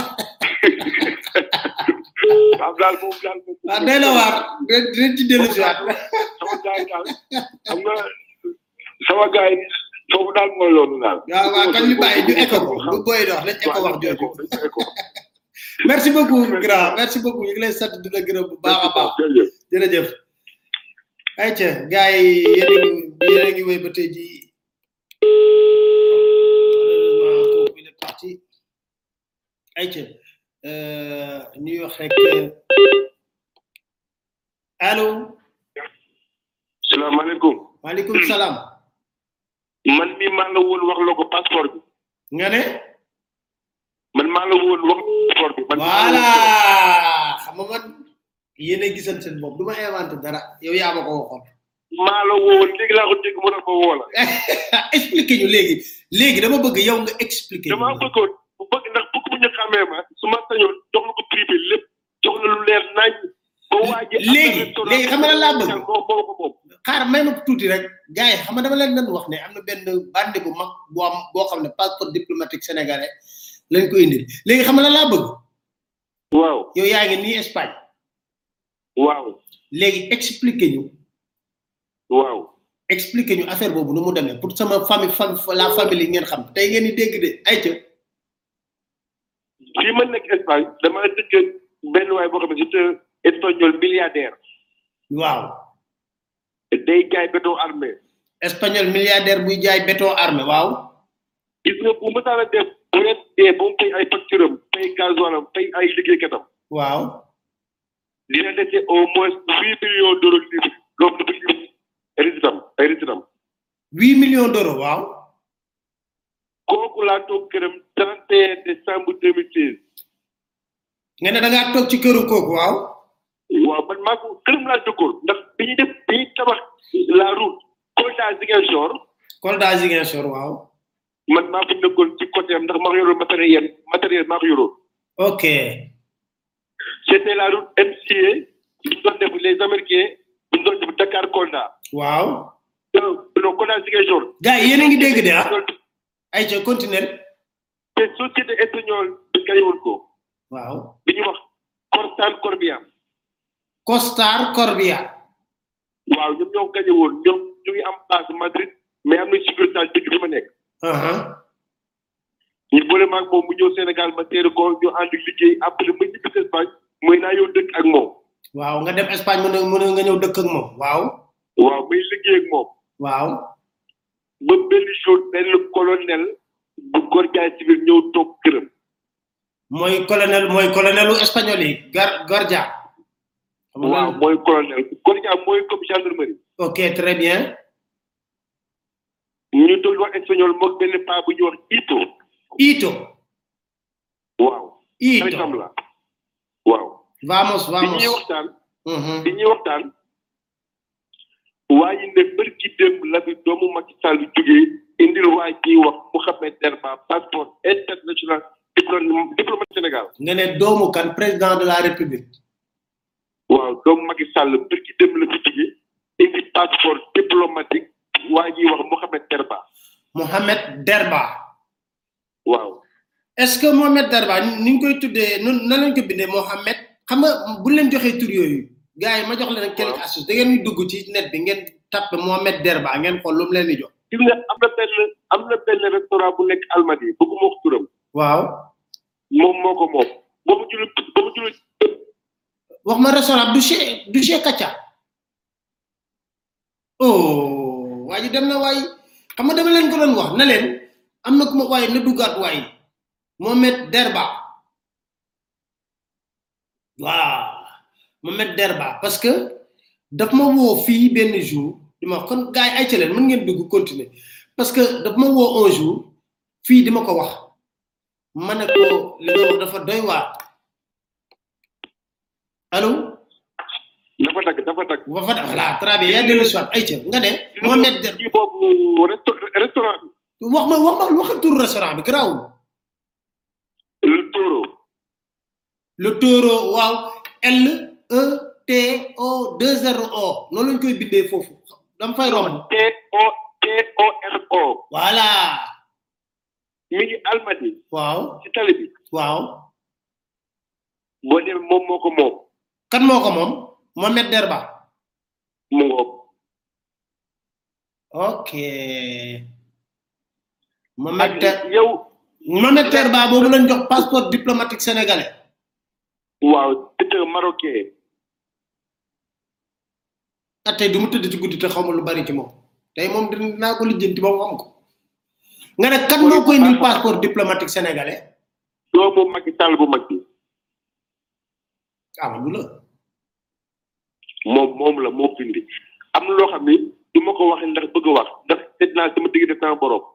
waaw daal moom daal moom waaw day la waar dinañ ci dellu si waat sama gars yi daal xam nga sama gars yi foofu daal mooy loolu daal waaw waaw kon ñu bàyyi ñu écho ko bu booy dox nañ écho wax jooju merci beaucoup grand merci beaucoup ñu ngi lay sant di la gërëm bu baax a baax jërëjëf ayca gars yi yéen a ngi yéen a ngi wéy ba tey ji malheureusement il est parti ayca ñuy wax rek allo salaamaaleykum maaleykum salaam man mi maa la woon wax la ko passeport bi nga ne man maa la woon wax passeport bi man voilà xam nga man yéen a gisan seen bopp du ma inventé dara yow yaa ma ko waxoon maa la woon léegi laa ko dégg mu ne ma woo la expliqué ñu léegi léegi dama bëgg yow nga expliqué dama bëggoon bu bëgg ndax bëgg bu ñu xamee ma su ma sañoon jox la ko privé lépp jox la lu leer nañ ba waaji léegi léegi xam nga lan laa bëgg moo moo ko moom xaar may ma ko tuuti rek gars yi xam nga dama leen doon wax ne am na benn bande bu mag bu am boo xam ne passeport diplomatique sénégalais lañ ko indil léegi xam nga lan laa bëgg waaw yow yaa ngi nii Espagne waaw léegi expliqué ñu waaw expliqué ñu affaire boobu nu mu demee pour sama famille fam la famille ngeen xam tey ngeen di dégg de ay ca fii ma nekk Espagne dama dëkk benn waay boo xam ne c'est un espagnol milliardaire waaw day jaay béton armé espagnol milliardaire buy jaay béton armé waaw gis nga bu mësaan a def bu leen dee ba mu fay ay facture am fay gasoil am fay ay liggéeykatam waaw dina dese au moins huit millions d'euros livre loolu dafa livre résidam ay résidam huit millions d'euros waaw kooku laa toog këram 31 décembre 2016 nga ne da ngaa toog ci këru kooku waaw waaw man maa ko këram laa dëkkoon ndax bi ñuy def bi ñuy tabax la route Kolda Ziguinchor Kolda Ziguinchor waaw man maa fi dëkkoon ci côté am ndax maa ko yoroon matériel matériel maa ko yoroon ok c'était la route MCA bi ñu doon def les américains bi ñu doon def Dakar Kolda waaw non Kolda Ziguinchor gars yi yéen a ngi dégg de ah ay ca continuer te société espagnole bi gañe woon ko waaw bi ñuy wax Corsal Corbiam Costar Corbia waaw ñoom ñoo gañe woon ñoom ñu ngi am base Madrid mais am na succursale dëkk bi ma nekk ñu boole maag moom mu ñëw Sénégal ma teeru ko ñu ànd liggéey après ma ñibbi si Espagne mooy naa yow dëkk ak moom waaw nga dem Espagne mu ne mu ne nga ñëw dëkk ak moom waaw waaw may liggéey ak moom waaw ba benn jour benn colonel bu Guardia Civil ñëw toog këram mooy colonel mooy colonelu espagnol yi gar Guardia waaw mooy colonel Guardia mooy comme gendarmerie ok très bien ñu doon wax espagnol moog benn paa bu ñuy wax Ito Ito waaw Ito xaritam la waaw vamos bi vamos ñuy waxtaan bi ñuy waxtaan waa ji ne bërki démb la bi doomu Macky Sall jógee indil waa ji wax Mouhamed Derba passeport international diplôme diplomate Sénégal nga ne doomu kan président de la république waaw doomu Macky Sall bërki démb la fi jógee indi passeport diplomatique waa ji wax Mouhamed Derba Mohamed Derba waaw est-ce que Mohamed Derba ni ñu koy tuddee nun na lañ ko bindee Mohamed xam nga bu leen joxee tur yooyu gars yi ma jox leen quelques astuces da ngeen di dugg ci net bi ngeen tappe Mohamed Derba ngeen xool lu mu leen di jox gis nga am na benn am na benn restaurant bu nekk Almadi bëgguma wax turam waaw moom moo ko moom ba mu julu ba mu julu wax ma restaurant du chez du chez Kacha oh waa ji dem na waay xam nga dama leen ko doon wax na leen am na ku ma waay na duggaat waay Mohamed Derba waaw Mohamed Derba parce que daf ma woo fii benn jour di ma wax kon gars yi ay ca leen mën ngeen dugg continuer parce que daf ma woo un jour fii di ma ko wax ma ne ko li nga wax dafa doy waar allo dafa dagg dafa dagg dafa dagg voilà très bien yaa dellu si waat ay ca nga ne Mohamed Derba kii boobu restaurant bi wax ma wax ma waxal tur restaurant bi garaawul le toro le toro waaw L E T O 2 R O noonu lañ koy bindee foofu dam fay romb T O T O R O voilà mi ngi almadi waaw ci tali bi waaw boo demee moom moo ko moom kan moo ko moom Mohamed Derba mu ngoog ok Mohamed ak Der yow Mohamed Derba boobu lañ jox passeport diplomatique sénégalais waaw c'est un marocain ah tey du mu tëdd ci guddi te xamul lu bari ci moom tey moom dinaa ko lijjanti ba mu xam ko nga ne kan moo koy indil passeport diplomatique sénégalais doomu Macky Sall bu mag bi Amadou la moom moom la moo bindi am na loo xam ni du ma ko waxee ndax bëgg a wax ndax seet naa sama digg def naa borom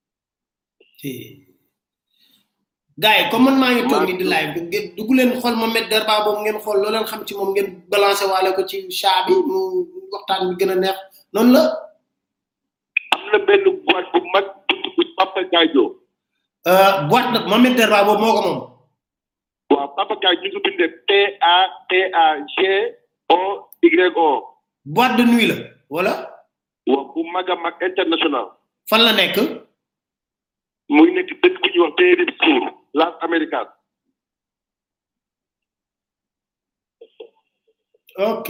gars yi comme man maa ngi toog ni di live bi ngeen dugg leen xool Mohamed Derba boobu ngeen xool loo leen xam ci moom ngeen balancé waale ko ci chat bi mu waxtaan bi gën a neex noonu la am na benn boîte bu mag bu tudd Papa Gadio euh boîte nag Mohamed Derba boobu moo ko moom waaw Papa Gadio ñu ngi ko bindee P A P A G O Y O boîte de nuit la wala waaw bu mag a mag international fan la nekk muy nekk dëkk bu ñuy wax Périscour Las Américas ok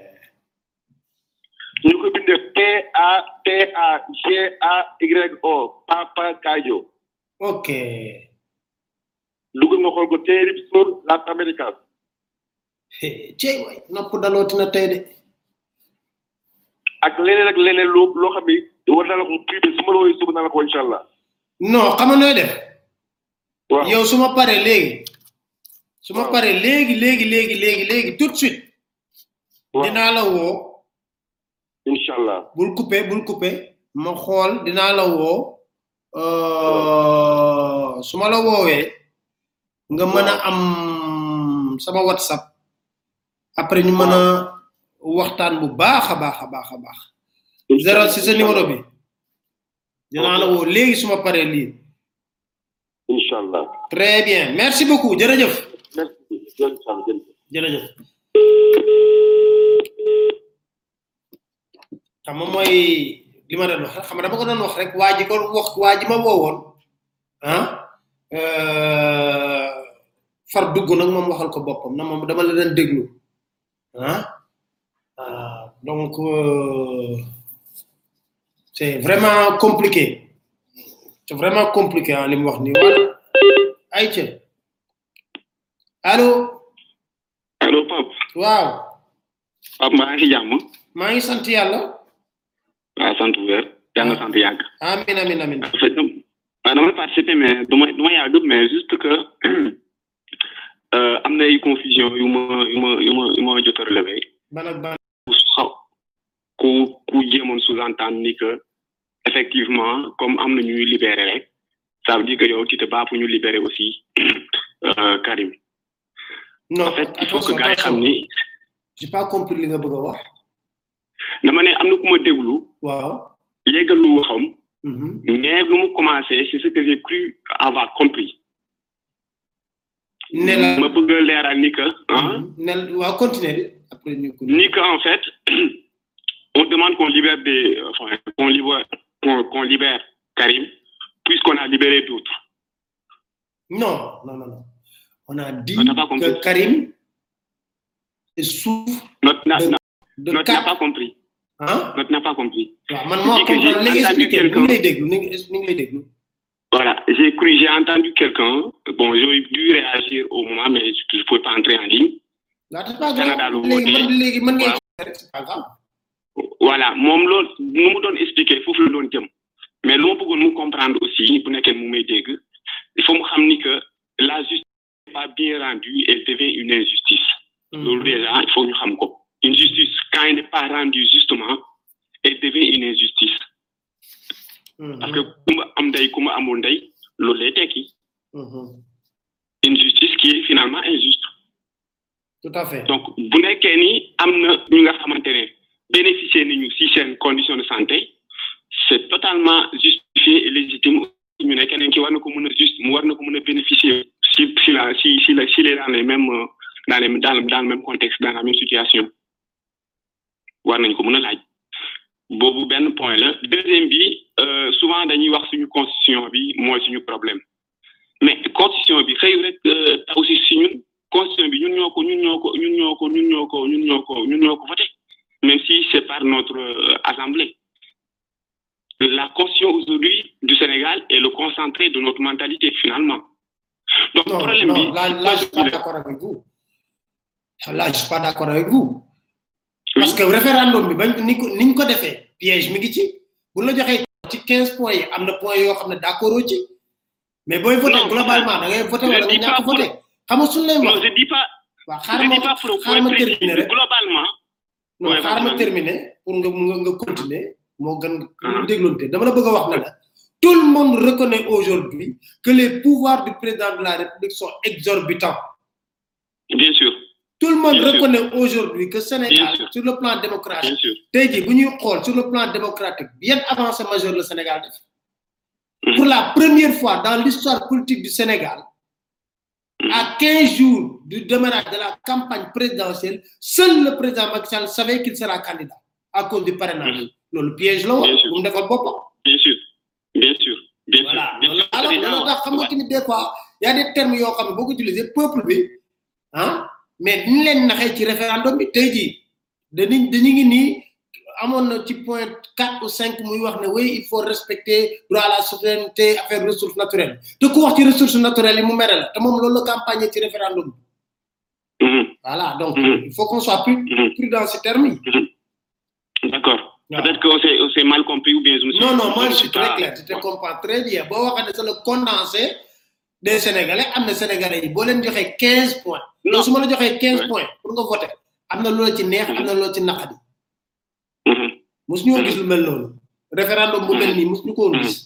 ñu ko bindee P A P A G A Y O Papa Gadio ok dugg nga xool ko Périscour Las Américas cey waay nopp dalooti na tey de ak leneen ak leneen loo loo xam ni war na la ko privé su ma la woowee suba naa la ko incha allah non xam nga nooy def waaw yow su ma paree léegi su ma paree léegi léegi léegi léegi léegi tout de suite dinaa la woo incha allah bul coupé bul coupé ma xool dinaa la woo euh, su ma la woowee nga mën a am sama whatsapp après ñu mën a waxtaan bu baax a baax a baax a baax zéro si sa numéro bi dinaa la woo léegi su ma paree lii incha allah très bien merci beaucoup jërëjëf merci jërëjëf jërëjëf xam nga mooy li ma doon wax rek xam nga dama ko doon wax rek waa ji ko wax waa ji ma woowoon ah euh, far dugg nag moom waxal ko boppam na moom dama la doon déglu ah ah, donc euh, c'est vraiment compliqué c'est vraiment compliqué ah li mu wax nii voilà ayca allo allo Pape waaw Pape maa ngi ci jàmm maa ngi sant yàlla waaw sant bu wér yàlla na sant yàgg amin amin amin en fait dam- waaw damay participer mais du ma du ma yàgg mais juste que euh, am na ay confusion yu ma yu ma yu ma yu ma jot a relevé ban ak ban ku xaw ku ku jéemoon sous-entendre ni que effectivement comme am na ñuy libéré rek ça veut dire que yow tu te bats pour ñu libérer aussi euh, Karim non en fait il faut que attention gars yi xam attention ni j'ai pas compris li nga bëgg a wax dama ne am na ku ma déglu waaw yeggal lu waxam mhm mais lu mu commencé c'est ce que j'ai cru avoir compris ne la ma bëgg a leeral ni que ah ne waaw continuer bi après ñu ko ni que en fait on demande qu'on libère des enfin qu'on libère qu'on qu'on libère Karim puisqu'on a libéré d'autres non non non non on a dit On n'a pas compris. que Karim souffre notre n'a n'a- de notre n'a quatre pas compris hein notre n'a pas compris waaw man moo Dit que j'ai comprendre léegi entendu expliquer ni quelqu'un- ngi lay déglu ni ngi ni ngi lay déglu Voilà, j'ai cru, j'ai entendu quelqu'un, bon, j'aurais dû réagir au moment, mais je ne pouvais pas entrer en ligne. waaw c'est pas Canada grave lu léegi man woote. léegi mën ngeen Waaw. rek c'est pas grave Voilà, moom loolu nu mu doon expliquer foofu la doon jëm mais lu ma bëggoon mu comprendre aussi bu nekkee mu may dégg il faut mu xam ni que la justice n'est pas bien rendue elle devient une injustice loolu déjà il faut ñu xam ko une justice quand elle n'est pas rendue justement elle devient une injustice parce que ku ma am ndey ku ma amul ndey loolu lay tekki une justice qui est finalement injuste tout à fait donc bu nekkee ni am na ñu nga xamante ne bénéficier nañu si seen condition de santé c'est totalement justifié et légitime ñu ne keneen ki war na ko mën a juste mu war na ko mën a bénéficier si si la si si la si les dans les mêmes euh, dans les dans le dans le même contexte dans la même situation war nañ ko mën a laaj boobu benn point la deuxième bi euh, souvent dañuy wax suñu constitution bi mooy suñu problème mais constitution bi xëy rek euh, taw si si ñun constitution bi ñun ñoo ko ñun ñoo ko ñun ñoo ko ñun ñoo ko ñun ñoo ko ñun ñoo ko voté même si c'est par notre euh, assemblée la constitution aujourd'hui du Sénégal est le concentré de notre mentalité finalement donc Non, problème non, bi là, là, je suis pas d'accord avec vous. Là, je suis pas d'accord avec vous. Parce que référendum bi bañ ni ko niñ ko defee piège mi ngi ci bu la joxee ci 15 points yi am na points yoo xam ne d'accord ci mais booy voté Non, globalement da ngay voté je wala nga dis pas ñàkk pour- voté xam nga suñ lay non wax je dis pas waaw je xaaral ma dis pas pour xaaral ma pour préciser terminer rek globalement non Ouais, xaaral ma vas-y. terminer pour nga nga nga continuer moo gën nga dégloonte dama la bëgg a wax ne la tout le monde reconnaît aujourd'hui que les pouvoirs du président de la République sont exorbitants bien sûr tout le monde Bien sûr. reconnaît aujourd'hui que Bien Sénégal sûr. sur le plan bien démocratique sûr tey jii bu ñuy xool sur le plan démocratique bien avancé majeur le Sénégal def pour la première fois dans l'histoire politique du Sénégal à 15 jours du démarrage de la campagne présidentielle seul le président Macky Sall savait qu'il sera candidat à cause du parrainage loolu piège la woon Bien sûr. bu mu defal boppam bien sûr bien sûr bien voilà sûr bien loolu sûr alors président loolu tax xam nga tamit des fois y a des termes yoo xam ne boo ko utilisé peuple bi ah mais ni leen naxee ci référendum bi tey jii dañu dañu ngi nii amoon na ci point 4 ou 5 muy wax ne oui il faut respecter droit à la souveraineté affaire ressources naturelles te ku wax ci ressources naturelles yi mu mere la te moom loolu la campagne ci référendum bi voilà donc il faut qu'on soit plus plus dans ces termes yi d'accord peut-être qu'on s'est on s'est mal compris ou bien je me suis non non moi je je ne suis très pas- clair tu te comprends très bien boo waxee ne c'est le condensé des sénégalais am na sénégalais yi boo leen joxee 15 points non su ma la joxee 15 points pour nga voter am na loola ci neex am na loola ci naqadi mosu ñoo gis lu mel noonu référendum bu mel nii mosu ñu ko woon gis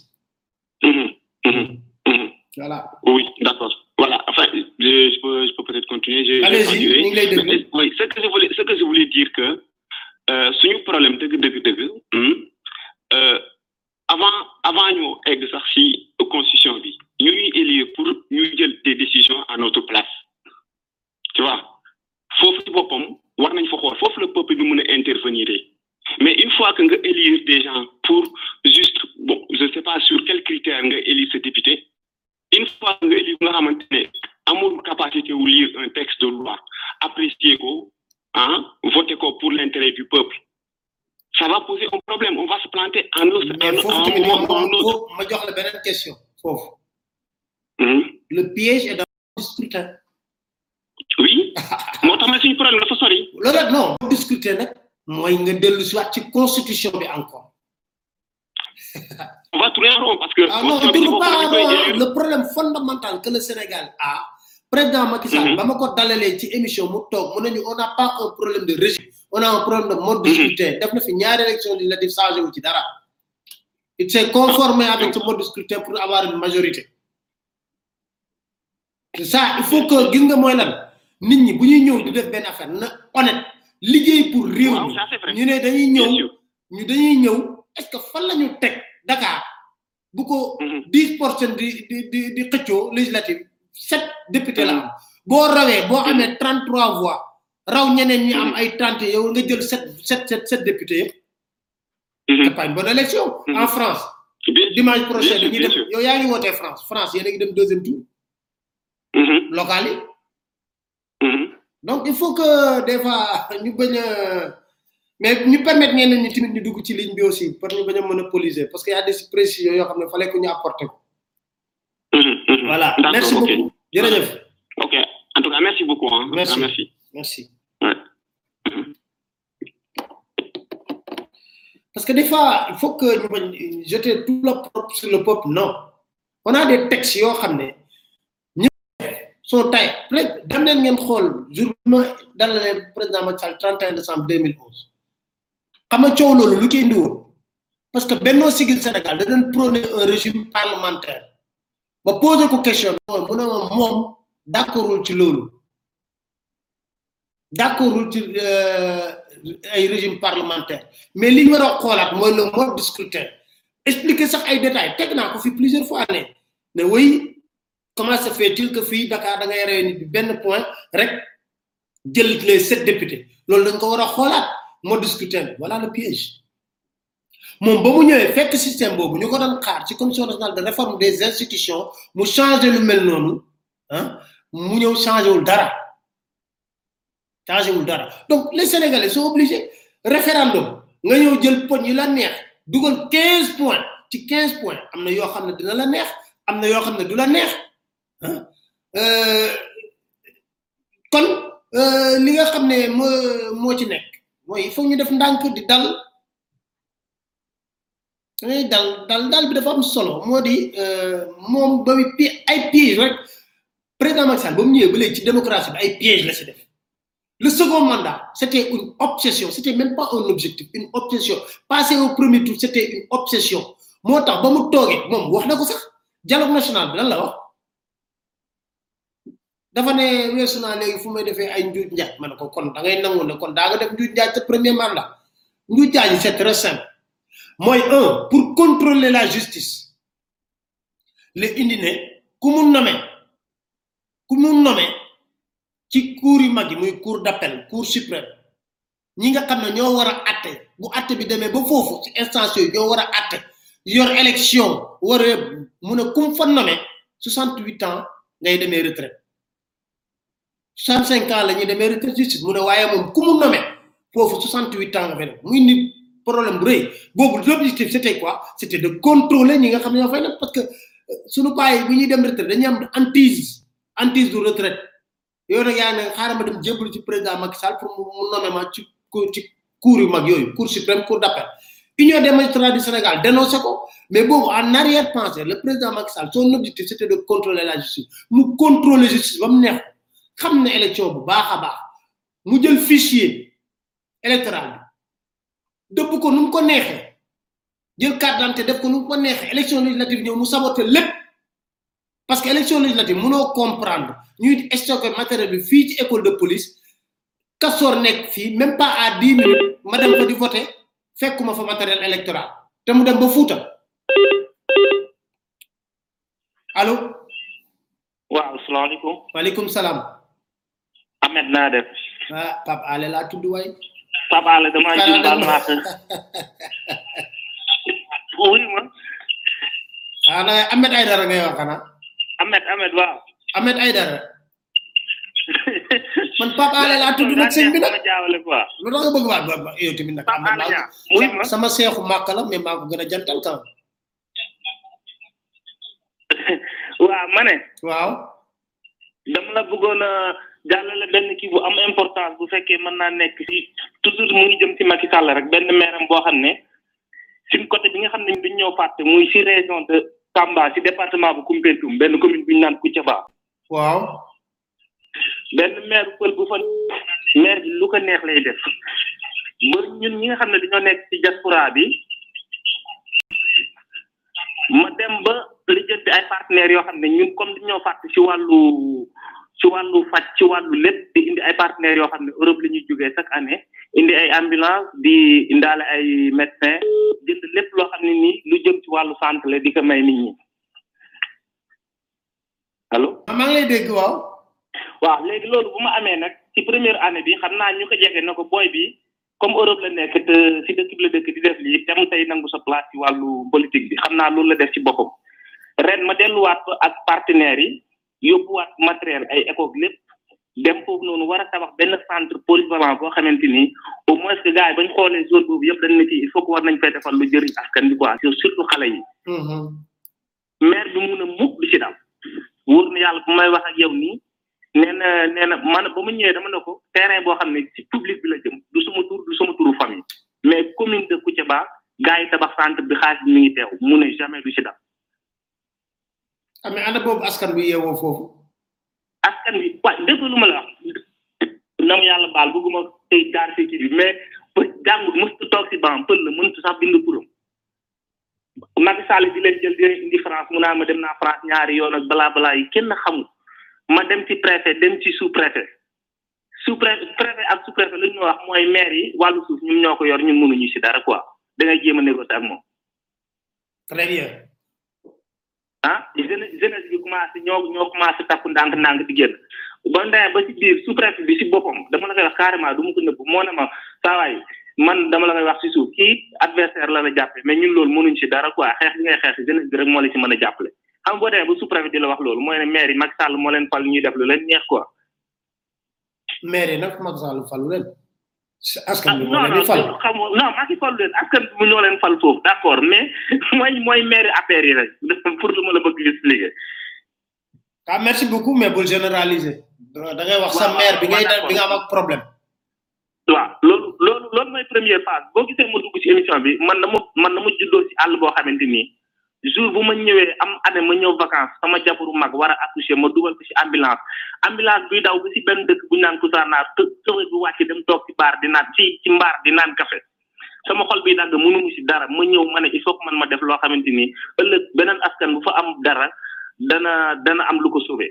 voilà Oui, d'accord. Voilà, enfin, je, je peux, je peux peut-être continuer. Je, je vais Allez-y, continuer. ñu ngi lay déglu. Mais, Oui, ce que je voulais, ce que je voulais dire que, euh, suñu problème dëgg dëgg dëgg, hmm, euh, avant, avant ñu egg sax si constitution bi, ñu ñuy élire pour ñu jël des décisions à notre place. Tu vois? Foofu ci boppam, war nañ fa xool, foofu le peuple bi mën a intervenir. Mais une fois que nga élire des gens pour juste, bon, je sais pas sur quels critères nga élire ce député, une fois nga élire nga xamante ne amul capacité wu lire un texte de loi apprécier ko ah voter ko pour l'intérêt du peuple ça va poser un problème on va se planter en un mais en foofu un tamit moment ou ma en un autre ma- ma jox la beneen question foofu Mhm. le piège est dans le scrutin oui moo tax ma suñu problème dafa sori loolu rek non boo discuter nag mooy nga dellu si waat ci constitution bi encore on va tourner en rond parce que Ah non, on constitution bi ci tourne boppam pas dañ en koy rond, hein. élire Le problème fondamental que le Sénégal a, président Macky Sall, ba ma ko dalalee ci émission mu toog mu ne ñu on n'a pas un problème de régime, on a un problème de mode de scrutin. Def na fi ñaari élection législative changé wu ci dara. Il s'est conformé avec ce mode de scrutin pour avoir une majorité. C'est ça, il faut que gis nga mooy lan nit ñi bu ñuy ñëw di def benn affaire na honnête liggéey pour réew Waaw, mi ça, c'est vrai. ñu ne dañuy Bien ñëw sûr. ñu dañuy ñëw est-ce que fan la ñu teg Dakar bu ko 10 pour cent di di di di xëccoo législative sept député la am boo rawee boo amee 33 voix raw ñeneen ñi am ay 30 yow nga jël sept sept sept sept députés yëpp c'est pas une bonne élection en France dimanche prochain bien sûr, dañuy bien dem sûr. yow yaa ngi wootee France France yéen a ngi dem deuxième tour Mhm. local yi Mhm. donc il faut que des fois ñu bañ a mais ñu permettre ñeneen ñi tamit ñu dugg ci ligne bi aussi pour ñu bañ a monopoliser parce que y a des précisions yoo xam ne fallait que ñu apporter ko Mhm. Mhm. voilà D'accord, merci ok. beaucoup jërëjëf ok en tout cas merci beaucoup hein. Merci. Ah, merci merci Ouais. parce que des fois il faut que ñu bañ jeter tout le propre sur le peuple non on a des textes yoo xam ne ñu sont tay rek dem leen ngeen xool jour bi ma dalalee président Macky Sall 31 décembre 2011 xam nga coow loolu lu koy indi woon parce que Benno Siggil Sénégal da doon prôner un régime parlementaire ba poser ko question mooy mu ne ma moom d'accordul ci loolu d'accordul ci euh, ay régime parlementaire mais li ñu war a xoolaat mooy le mode de scrutin expliquer sax ay détails teg naa ko fi plusieurs fois ne ne oui comment se fait-il que fii Dakar da ngay rey nit bi benn point rek jël les sept députés loolu dañ ko war a xoolaat mode scrutin voilà le piège moom ba mu ñëwee fekk système boobu ñu ko doon xaar ci commission nationale de réforme des institutions mu changé lu mel noonu ah mu ñëw changé wul dara changé wul dara donc les sénégalais sont obligés référendum nga ñëw jël poñ yi la neex dugal 15 points ci 15 points am na yoo xam ne dina la neex am na yoo xam ne du la neex ah kon li nga xam ne moo moo ci nekk mooy il faut ñu def ndànk di dal dangay dal dal dal bi dafa am solo moo di moom ba pi ay piège rek président Macky Sall ba mu ñëwee ba léegi ci démocratie bi ay piège la si def le second mandat c'était une obsession c'était même pas un objectif une obsession passer au premier tour c'était une obsession moo tax ba mu toogee moom wax na ko sax dialogue national bi lan la wax dafa ne weesu naa léegi fu may defee ay njuuj njaaj ma ne ko kon da ngay nangu ne kon daa nga def njuuj njaaj sa premier mandat njuuj njaaj yi c'est très simple mooy un pour contrôler la justice le indi ne ku mu nommé ku mu nommé ci cour yu mag yi muy cour d'appel cour suprême ñi nga xam ne ñoo war a atte bu atte bi demee ba foofu ci instance yooyu ñoo war a atte yor élection war a mu ne kum fa nommé 68 ans ngay demee retraite 65 ans la ñuy demee retraite justice mu ne waaye moom ku mu nommé foofu 68 ans nga fay def muy ni problème bu rëy boobu l'objectif c'était quoi c'était de contrôler ñi nga xam ne ñoo fay def parce que suñu bàyyi bu ñuy dem retraite dañuy am antise antise du retraite yow nag yaa ne xaaral ma dem jébbalu ci président Macky Sall pour mu nommé ma ci ci cour yu mag yooyu cour suprême cour d'appel union des magistrats du Sénégal dénoncé ko mais boobu en arrière pensée le président Macky Sall son objectif c'était de contrôler la justice mu contrôler justice ba mu neex xam ne élection bu baax a baax mu jël fichier électoral bi dëpp ko nu mu ko neexee jël carte d'identité def ko nu mu ko neexee élection législative ñëw mu saboté lépp parce que élection législative mënoo comprendre ñuy stocké matériel bi fii ci école de police kasoor nekk fii même pas à dix minutes ma dem fa di voter fekkuma fa matériel électoral te mu dem ba Fuuta allo waaw salaamaaleykum waaleykum salaam Ahmed naa def ah Pape Ale laa tudd waay Pape Ale dama jum baal maa wuy ma xanaa Ahmed Aydara ngay wax xanaa Ahmed Ahmed waaw Ahmed Aydara man Pape Ale laa tudd nag sëñ bi nag jaawale quoi lu tax nga bëgg waa ba yow tamit nag Ahmed laa sama seexu màkk la mais maa ko gën a jantal kan waaw ma ne waaw dama la bëggoon a jàllale benn kii bu am importance bu fekkee mën naa nekk si toujours mu ngi jëm si Macky Sall rek benn meeram boo xam ne suñ côté bi nga xam ne duñ ñëw fàtte muy si région de Tamba si département bu Koumpentoum benn commune bu ñu naan Koutiaba waaw benn maire pël bu fa maire bi lu ko neex lay def ba ñun ñi nga xam ne dañoo nekk ci diaspora bi ma dem ba lijjanti ay partenaires yoo xam ne ñun comme dañoo fàtte ci wàllu ci wàllu faj ci wàllu lépp di indi ay partenaires yoo xam ne Europe la ñuy jógee chaque année indi ay ambulance di indaale ay médecin jënd lépp loo xam ne nii lu jëm ci wàllu santé la di ko may nit ñi allo. maa ngi lay dégg waaw. waaw léegi loolu bu ma amee nag ci première année bi xam naa ñu ko jege na ko booy bi comme Europe la nekk te si dëkk bi la dëkk di def lii tem tey nangu sa place ci wàllu politique bi xam naa loolu la def ci boppam ren ma delluwaat ko ak partenaires yi yóbbuwaat matériel ay école lépp dem foofu noonu war a tabax benn centre polyvalent boo xamante ni au moins que gars yi bañ xoolee zone boobu yëpp dañ ne ci il faut que war nañ fay defal lu jëriñ askan bi quoi surtout xale yi maire bi mun a mukk du ci dal wóor na yàlla bu may wax ak yow nii nee na nee na man ba mu ñëwee dama ne ko terrain boo xam ne ci public bi la jëm du sama tur du sama turu famille mais commune de Koutiaba gars yi tabax centre bi xaalis bi mi ngi teew mu ne jamais du ci dal ah mais ana boobu askan bi yeewoo foofu askan bi wa dégg lu ma la wax na ma yàlla baal bëgguma tey jaar si kii bi mais pël jàngut mëstu toog si ban pël la mëntu sax bind turam Macky Sall di leen jël di leen indi France mu naa ma dem naa France ñaari yoon ak balaa balaa yi kenn xamul ma dem ci préfet dem ci sous préfet sous préfet préfet ak sous préfet lu ñu wax mooy maire yi wàllu suuf ñun ñoo ko yor ñun mënuñu si dara quoi da ngay jéem a négocier ak moom très bien ah jeunesse jeunesse bi commencé ñoo ñoo commencé takku ndànk-ndànk di génn ba ndee ba si biir sous préfet bi si boppam dama la koy wax carrément du ma ko nëbb moo ne ma saa waay man dama la koy wax si suuf kii adversaire la la jàppe mais ñun loolu mënuñ si dara quoi xeex bi ngay xeex si jeunesse bi rek moo la si mën a jàppale xam nga boo demee ba sous préfet di la wax loolu mooy ne maire yi Macky Sall moo leen fal ñuy def lu leen neex quoi maire yi nag Macky Sall falu leen askan bi moo non leen non di fal xam nga non Macky falu leen askan bi ñoo leen fal foofu d' accord mais mooy mooy maire affaire yi rek pour lu ma la bëgg expliquer ah merci beaucoup mais bul généraliser da ngay wax sa maire bi ngay da- bi nga am ak problème waaw loolu loolu loolu mooy première phase boo gisee ma dugg ci émission bi man na ma man na ma juddoo ci àll boo xamante nii jour bu ma ñëwee am année ma ñëw vacances sama jabaru mag war a accoucher ma dugal ko ci ambulance ambulance buy daw ba ci benn dëkk bu ñu naan Kousanaar të tëwër bi wàcc dem toog ci baar di naan ci ci mbaar di naan café sama xol bi dagg mënumu ci dara ma ñëw ma ne il faut que man ma def loo xamante nii ëllëg beneen askan bu fa am dara dana dana am lu ko sauvé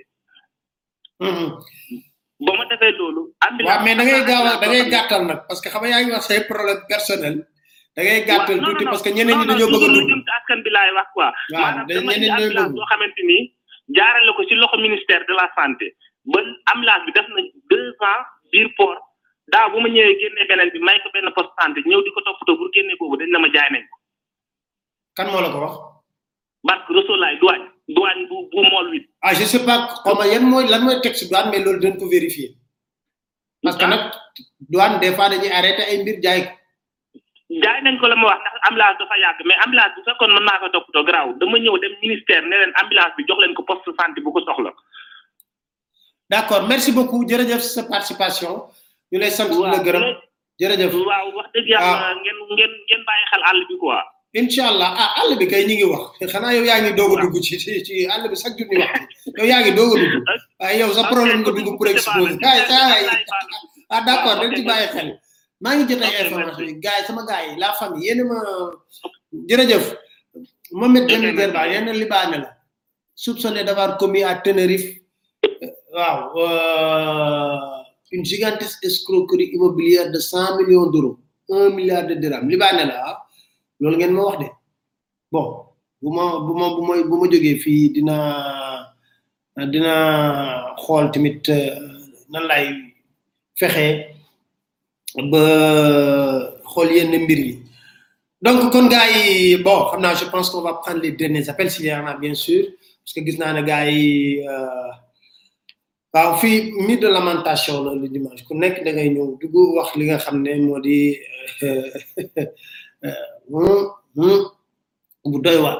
ba ma defee loolu waaw mais da ngay gaaw a da ngay gàttal nag parce que xam nga yaa ngi wax say problème personnel da ngay gàttal tuuti parce que ñeneen ñi dañoo bëgg a dugg jëm ci askan bi laay wax quoi waaw maanaam da- dama indi ñeneen ñooy ambulance bëgg boo xamante ni jaarale ko ci loxo ministère de la santé ba ambulance bi def na deux ans biir port daaw bu ma ñëwee génnee beneen bi may ko benn poste santé ñëw di ko toppatoo pour génnee boobu dañ la ma jaay nañ ko kan moo la ko wax barke Rosolaay douane douane bu bu mool wi ah je sais pas xaw ma yan mooy lan mooy texte douane mais loolu dañ ko vérifier parce que nag douane des fois dañuy arrêté ay mbir jaay ko jaay nañ ko la ma wax ndax ambulance dafa yàgg mais ambulance bu fekkoon mën naa ko toppatoo garaaw dama ñëw dem ministère ne leen ambulance bi jox leen ko poste santé bu ko soxla d'accord merci beaucoup jërëjëf sa participation ñu lay sant di la gërëm jërëjëf waaw wax dëgg yàlla ngeen ngeen ngeen bàyyi xel àll bi quoi inshallah ah àll bi kay ñi ngi wax xanaa yow yaa ngi doog a dugg ci ci ci àll bi chaque jour ñu wax yow yaa ngi doog a dugg waaye yow sa problème nga dugg pour exposer ay saa yi ah d'accord dañ ci bàyyi xel maa ngi jot ay information yi gars yi sama gars yi la famille yéen a ma jërëjëf Mohamed Jamil Gerba yéen libaane la soupçonné d'avoir commis à Tenerife waaw euh, une gigantesque escroquerie immobilière de 100 millions d'euros 1 milliard de dirhams libaane la ah loolu ngeen ma wax de bon bu ma bu ma bu ma bu ma jógee fii dina dina xool tamit euh, nan lay fexe ba xool yenn mbir yi donc kon gars yi bon xam naa je pense qu'on va prendre les derniers appels s'il y en a bien sûr parce que gis naa ne gars yi euh, waaw fii mi de lamentation la le dimanche ku nekk da ngay ñëw dugg wax li nga xam ne moo di euh, euh, hum, bu doy waar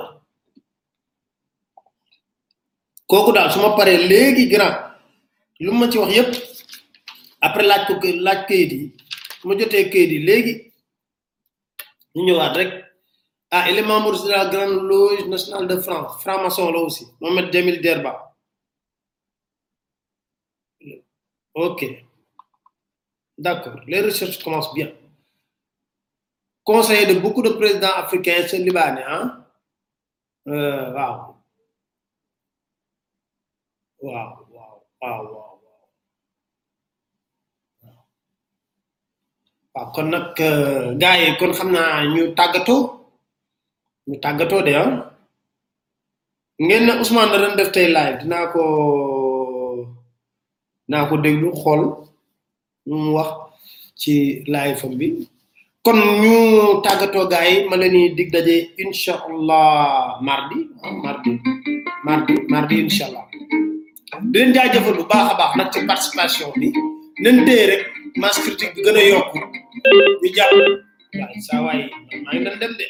kooku daal su ma paree léegi grand lu ma ci wax yépp après laaj ko kë- laaj kayit yi su ma jotee kayit yi léegi ñu ñëwaat rek ah il est membre de la grande loge nationale de France franc-maçon là aussi Mohamed Jamil Derba ok d'accord les recherches commencent bien conseiller de beaucoup de présidents africains c'est libanais hein euh, waaw waaw waaw waaw waaw waaw kon nag gars yi kon xam naa ñu tàggatoo ñu tàggatoo de ah ngeen ne Ousmane da doon def tey live dinaa ko dinaa ko déglu xool lu mu wax ci live fam bi kon ñu tàggatoo gars yi ma leen di dig daje incha allah mardi ah, mardi mardi mardi incha allah di leen jaajëfal bu baax a baax nag ci participation bi nañ téye rek masse critique bi gën a yokku ñu jàpp waaye saa waay maa ngi doon dem de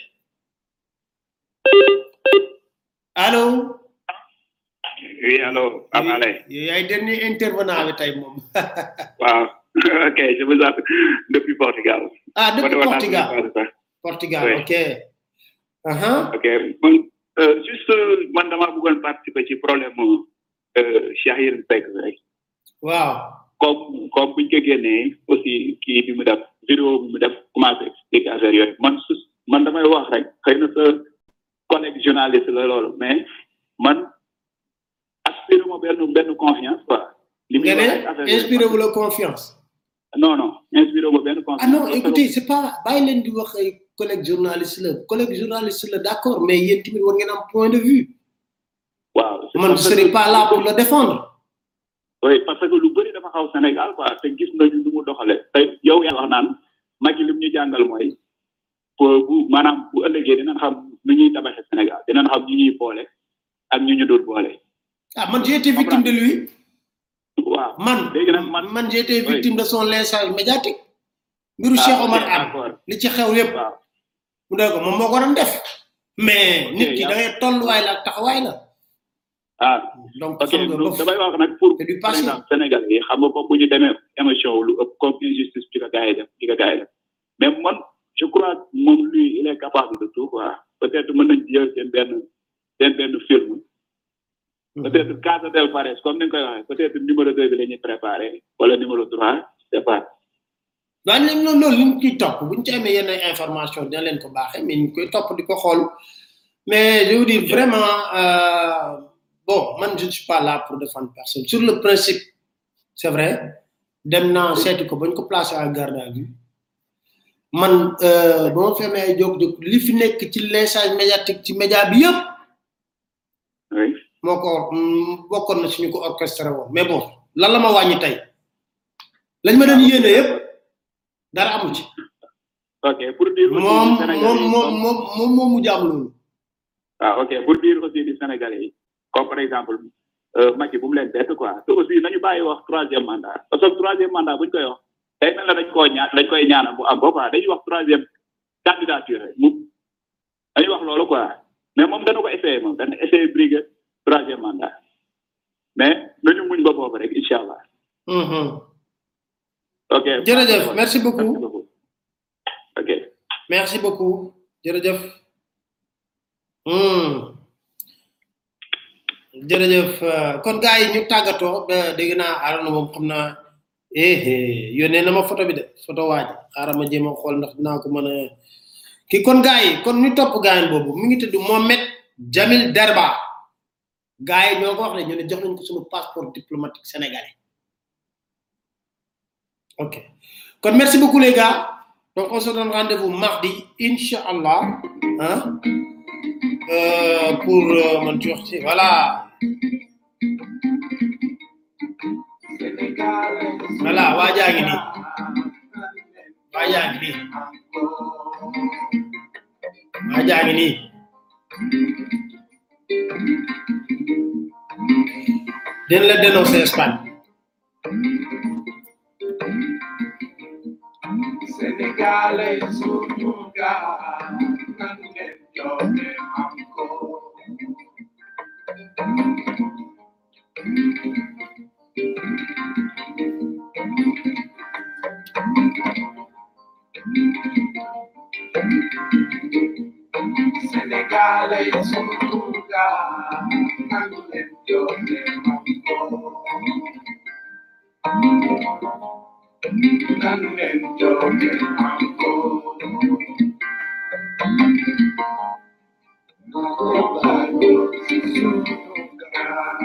allo Oui, allô, Amale. yow yaay dernier intervenant bi tey moom Wow. ok, je vous appelle depuis Portugal. ah depuis Moi, je vois Portugal pas de ça. Portugal Oui. ok uh-huh. Ok, bon, euh, juste, euh, man dama bëggoon participer ci problème euh, Cheikh Yérim Seck rek. waaw Comme, comme buñ ko génnee aussi kii bi mu def vidéo bi mu def commencé expliquer affaire yooyu man su man damay wax rek xëy na sa collègue journaliste la loolu mais man aspiré ma benn benn confiance quoi. li muy nga wax ne rek affaire yooyu. inspiré wu la confiance non non inspiré ma benn confiance. ah non Parce que- écoutez c'est pas bàyyi leen di wax ay collègue journaliste la collègue journaliste la d'accord mais yéen tamit war ngeen am point de vue waaw man je serai pas là pour le défendre oui parce que lu bëri dafa xaw Sénégal quoi te gis nañu nu mu doxale te yow yaa wax naan Macky lim ñu jàngal mooy pour bu maanaam bu ëllëgee dinañ xam nu ñuy tabaxe Sénégal dinañ xam ñu ñuy boole ak ñu ñu dul boole ah man j'ai été victime de lui waaw man léegi nag man man j'ai été victime de son lynchage médiatique mbiru Cheikh Omar Anne li ci xew yépp mu ne ko moom moo ko doon def mais nit ki da ngay tolluwaay la ak taxawaay la ah donc ok donc damay wax nag pour du par passé exemple Sénégal yi xam nga comme bu ñu demee émotion lu ëpp comme injustice bi ko gars yi def bi ko gars yi def mais man je crois que moom lui il est capable de tout quoi peut-être mën nañ jël seen benn seen benn film peut-être Casa del Pares comme ni nga koy waxee peut-être numéro deux bi la ñuy préparé wala numéro trois je sais pas waaye nag loolu loolu li ñu ciy topp bu ñu ci amee yenn information dina leen ko baaxee mais ñu koy topp di ko xool mais je veux dire vraiment euh, bon man je ne suis pas là pour défendre personne sur le principe c'est vrai dem naa seeti ko bañ ko placé en garde à vue man euh, ba ma femee ay jóg jóg li fi nekk ci lynchage médiatique ci média bi yëpp moo ko mm, bokkoon na suñu ko orchestré woon mais bon lan la ma wàññi tey lañ ma doon yéene yëpp dara amu ci ok pour dire aussi moom du Sénégalais moom yi moom comme- moom moom moom mu jaam loolu ah ok pour dire aussi du Sénégalais yi comme par exemple euh, Macky bu mu leen bett quoi te aussi nañu bàyyi wax troisième mandat parce que troisième mandat buñ koy wax day mel na dañ koo ñaan dañ koy ñaanal bu am ba quoi dañuy wax troisième candidature rek mu dañuy wax loolu quoi mais moom dana ko essayé moom dana essayé briguer troisième mandat mais nañu muñ ba boobu rek incha allah Mhm. ok jërëjëf merci beaucoup ok merci beaucoup jërëjëf hmm. jërëjëf euh, kon gars yi ñu tàggatoo ba dégg naa arana moom xam naa eh eh yónnee na ma photo bi de photo waaj xaaral ma jéem a xool ndax dinaa ko mën a kii kon gars yi kon ñu topp gaayan boobu mi ngi tudd Mohamed Jamil Derba gars yi ñoo ko wax ne ñu ne jox nañ ko suñu passeport diplomatique sénégalais ok kon merci beaucoup les gars donc on se donne rendez-vous mardi Inch'Allah hein euh, pour euh, mon tour voilà voilà waajaa ngi nii waajaa ngi nii waajaa ngi nii den la dénoncer Espagne Sénégalais suñu gaal nan leen joxe am ko. Sénégalais suñu gaal nan leen joxe am ko. Nan leen joxe am ko. Nobody suñu gaal.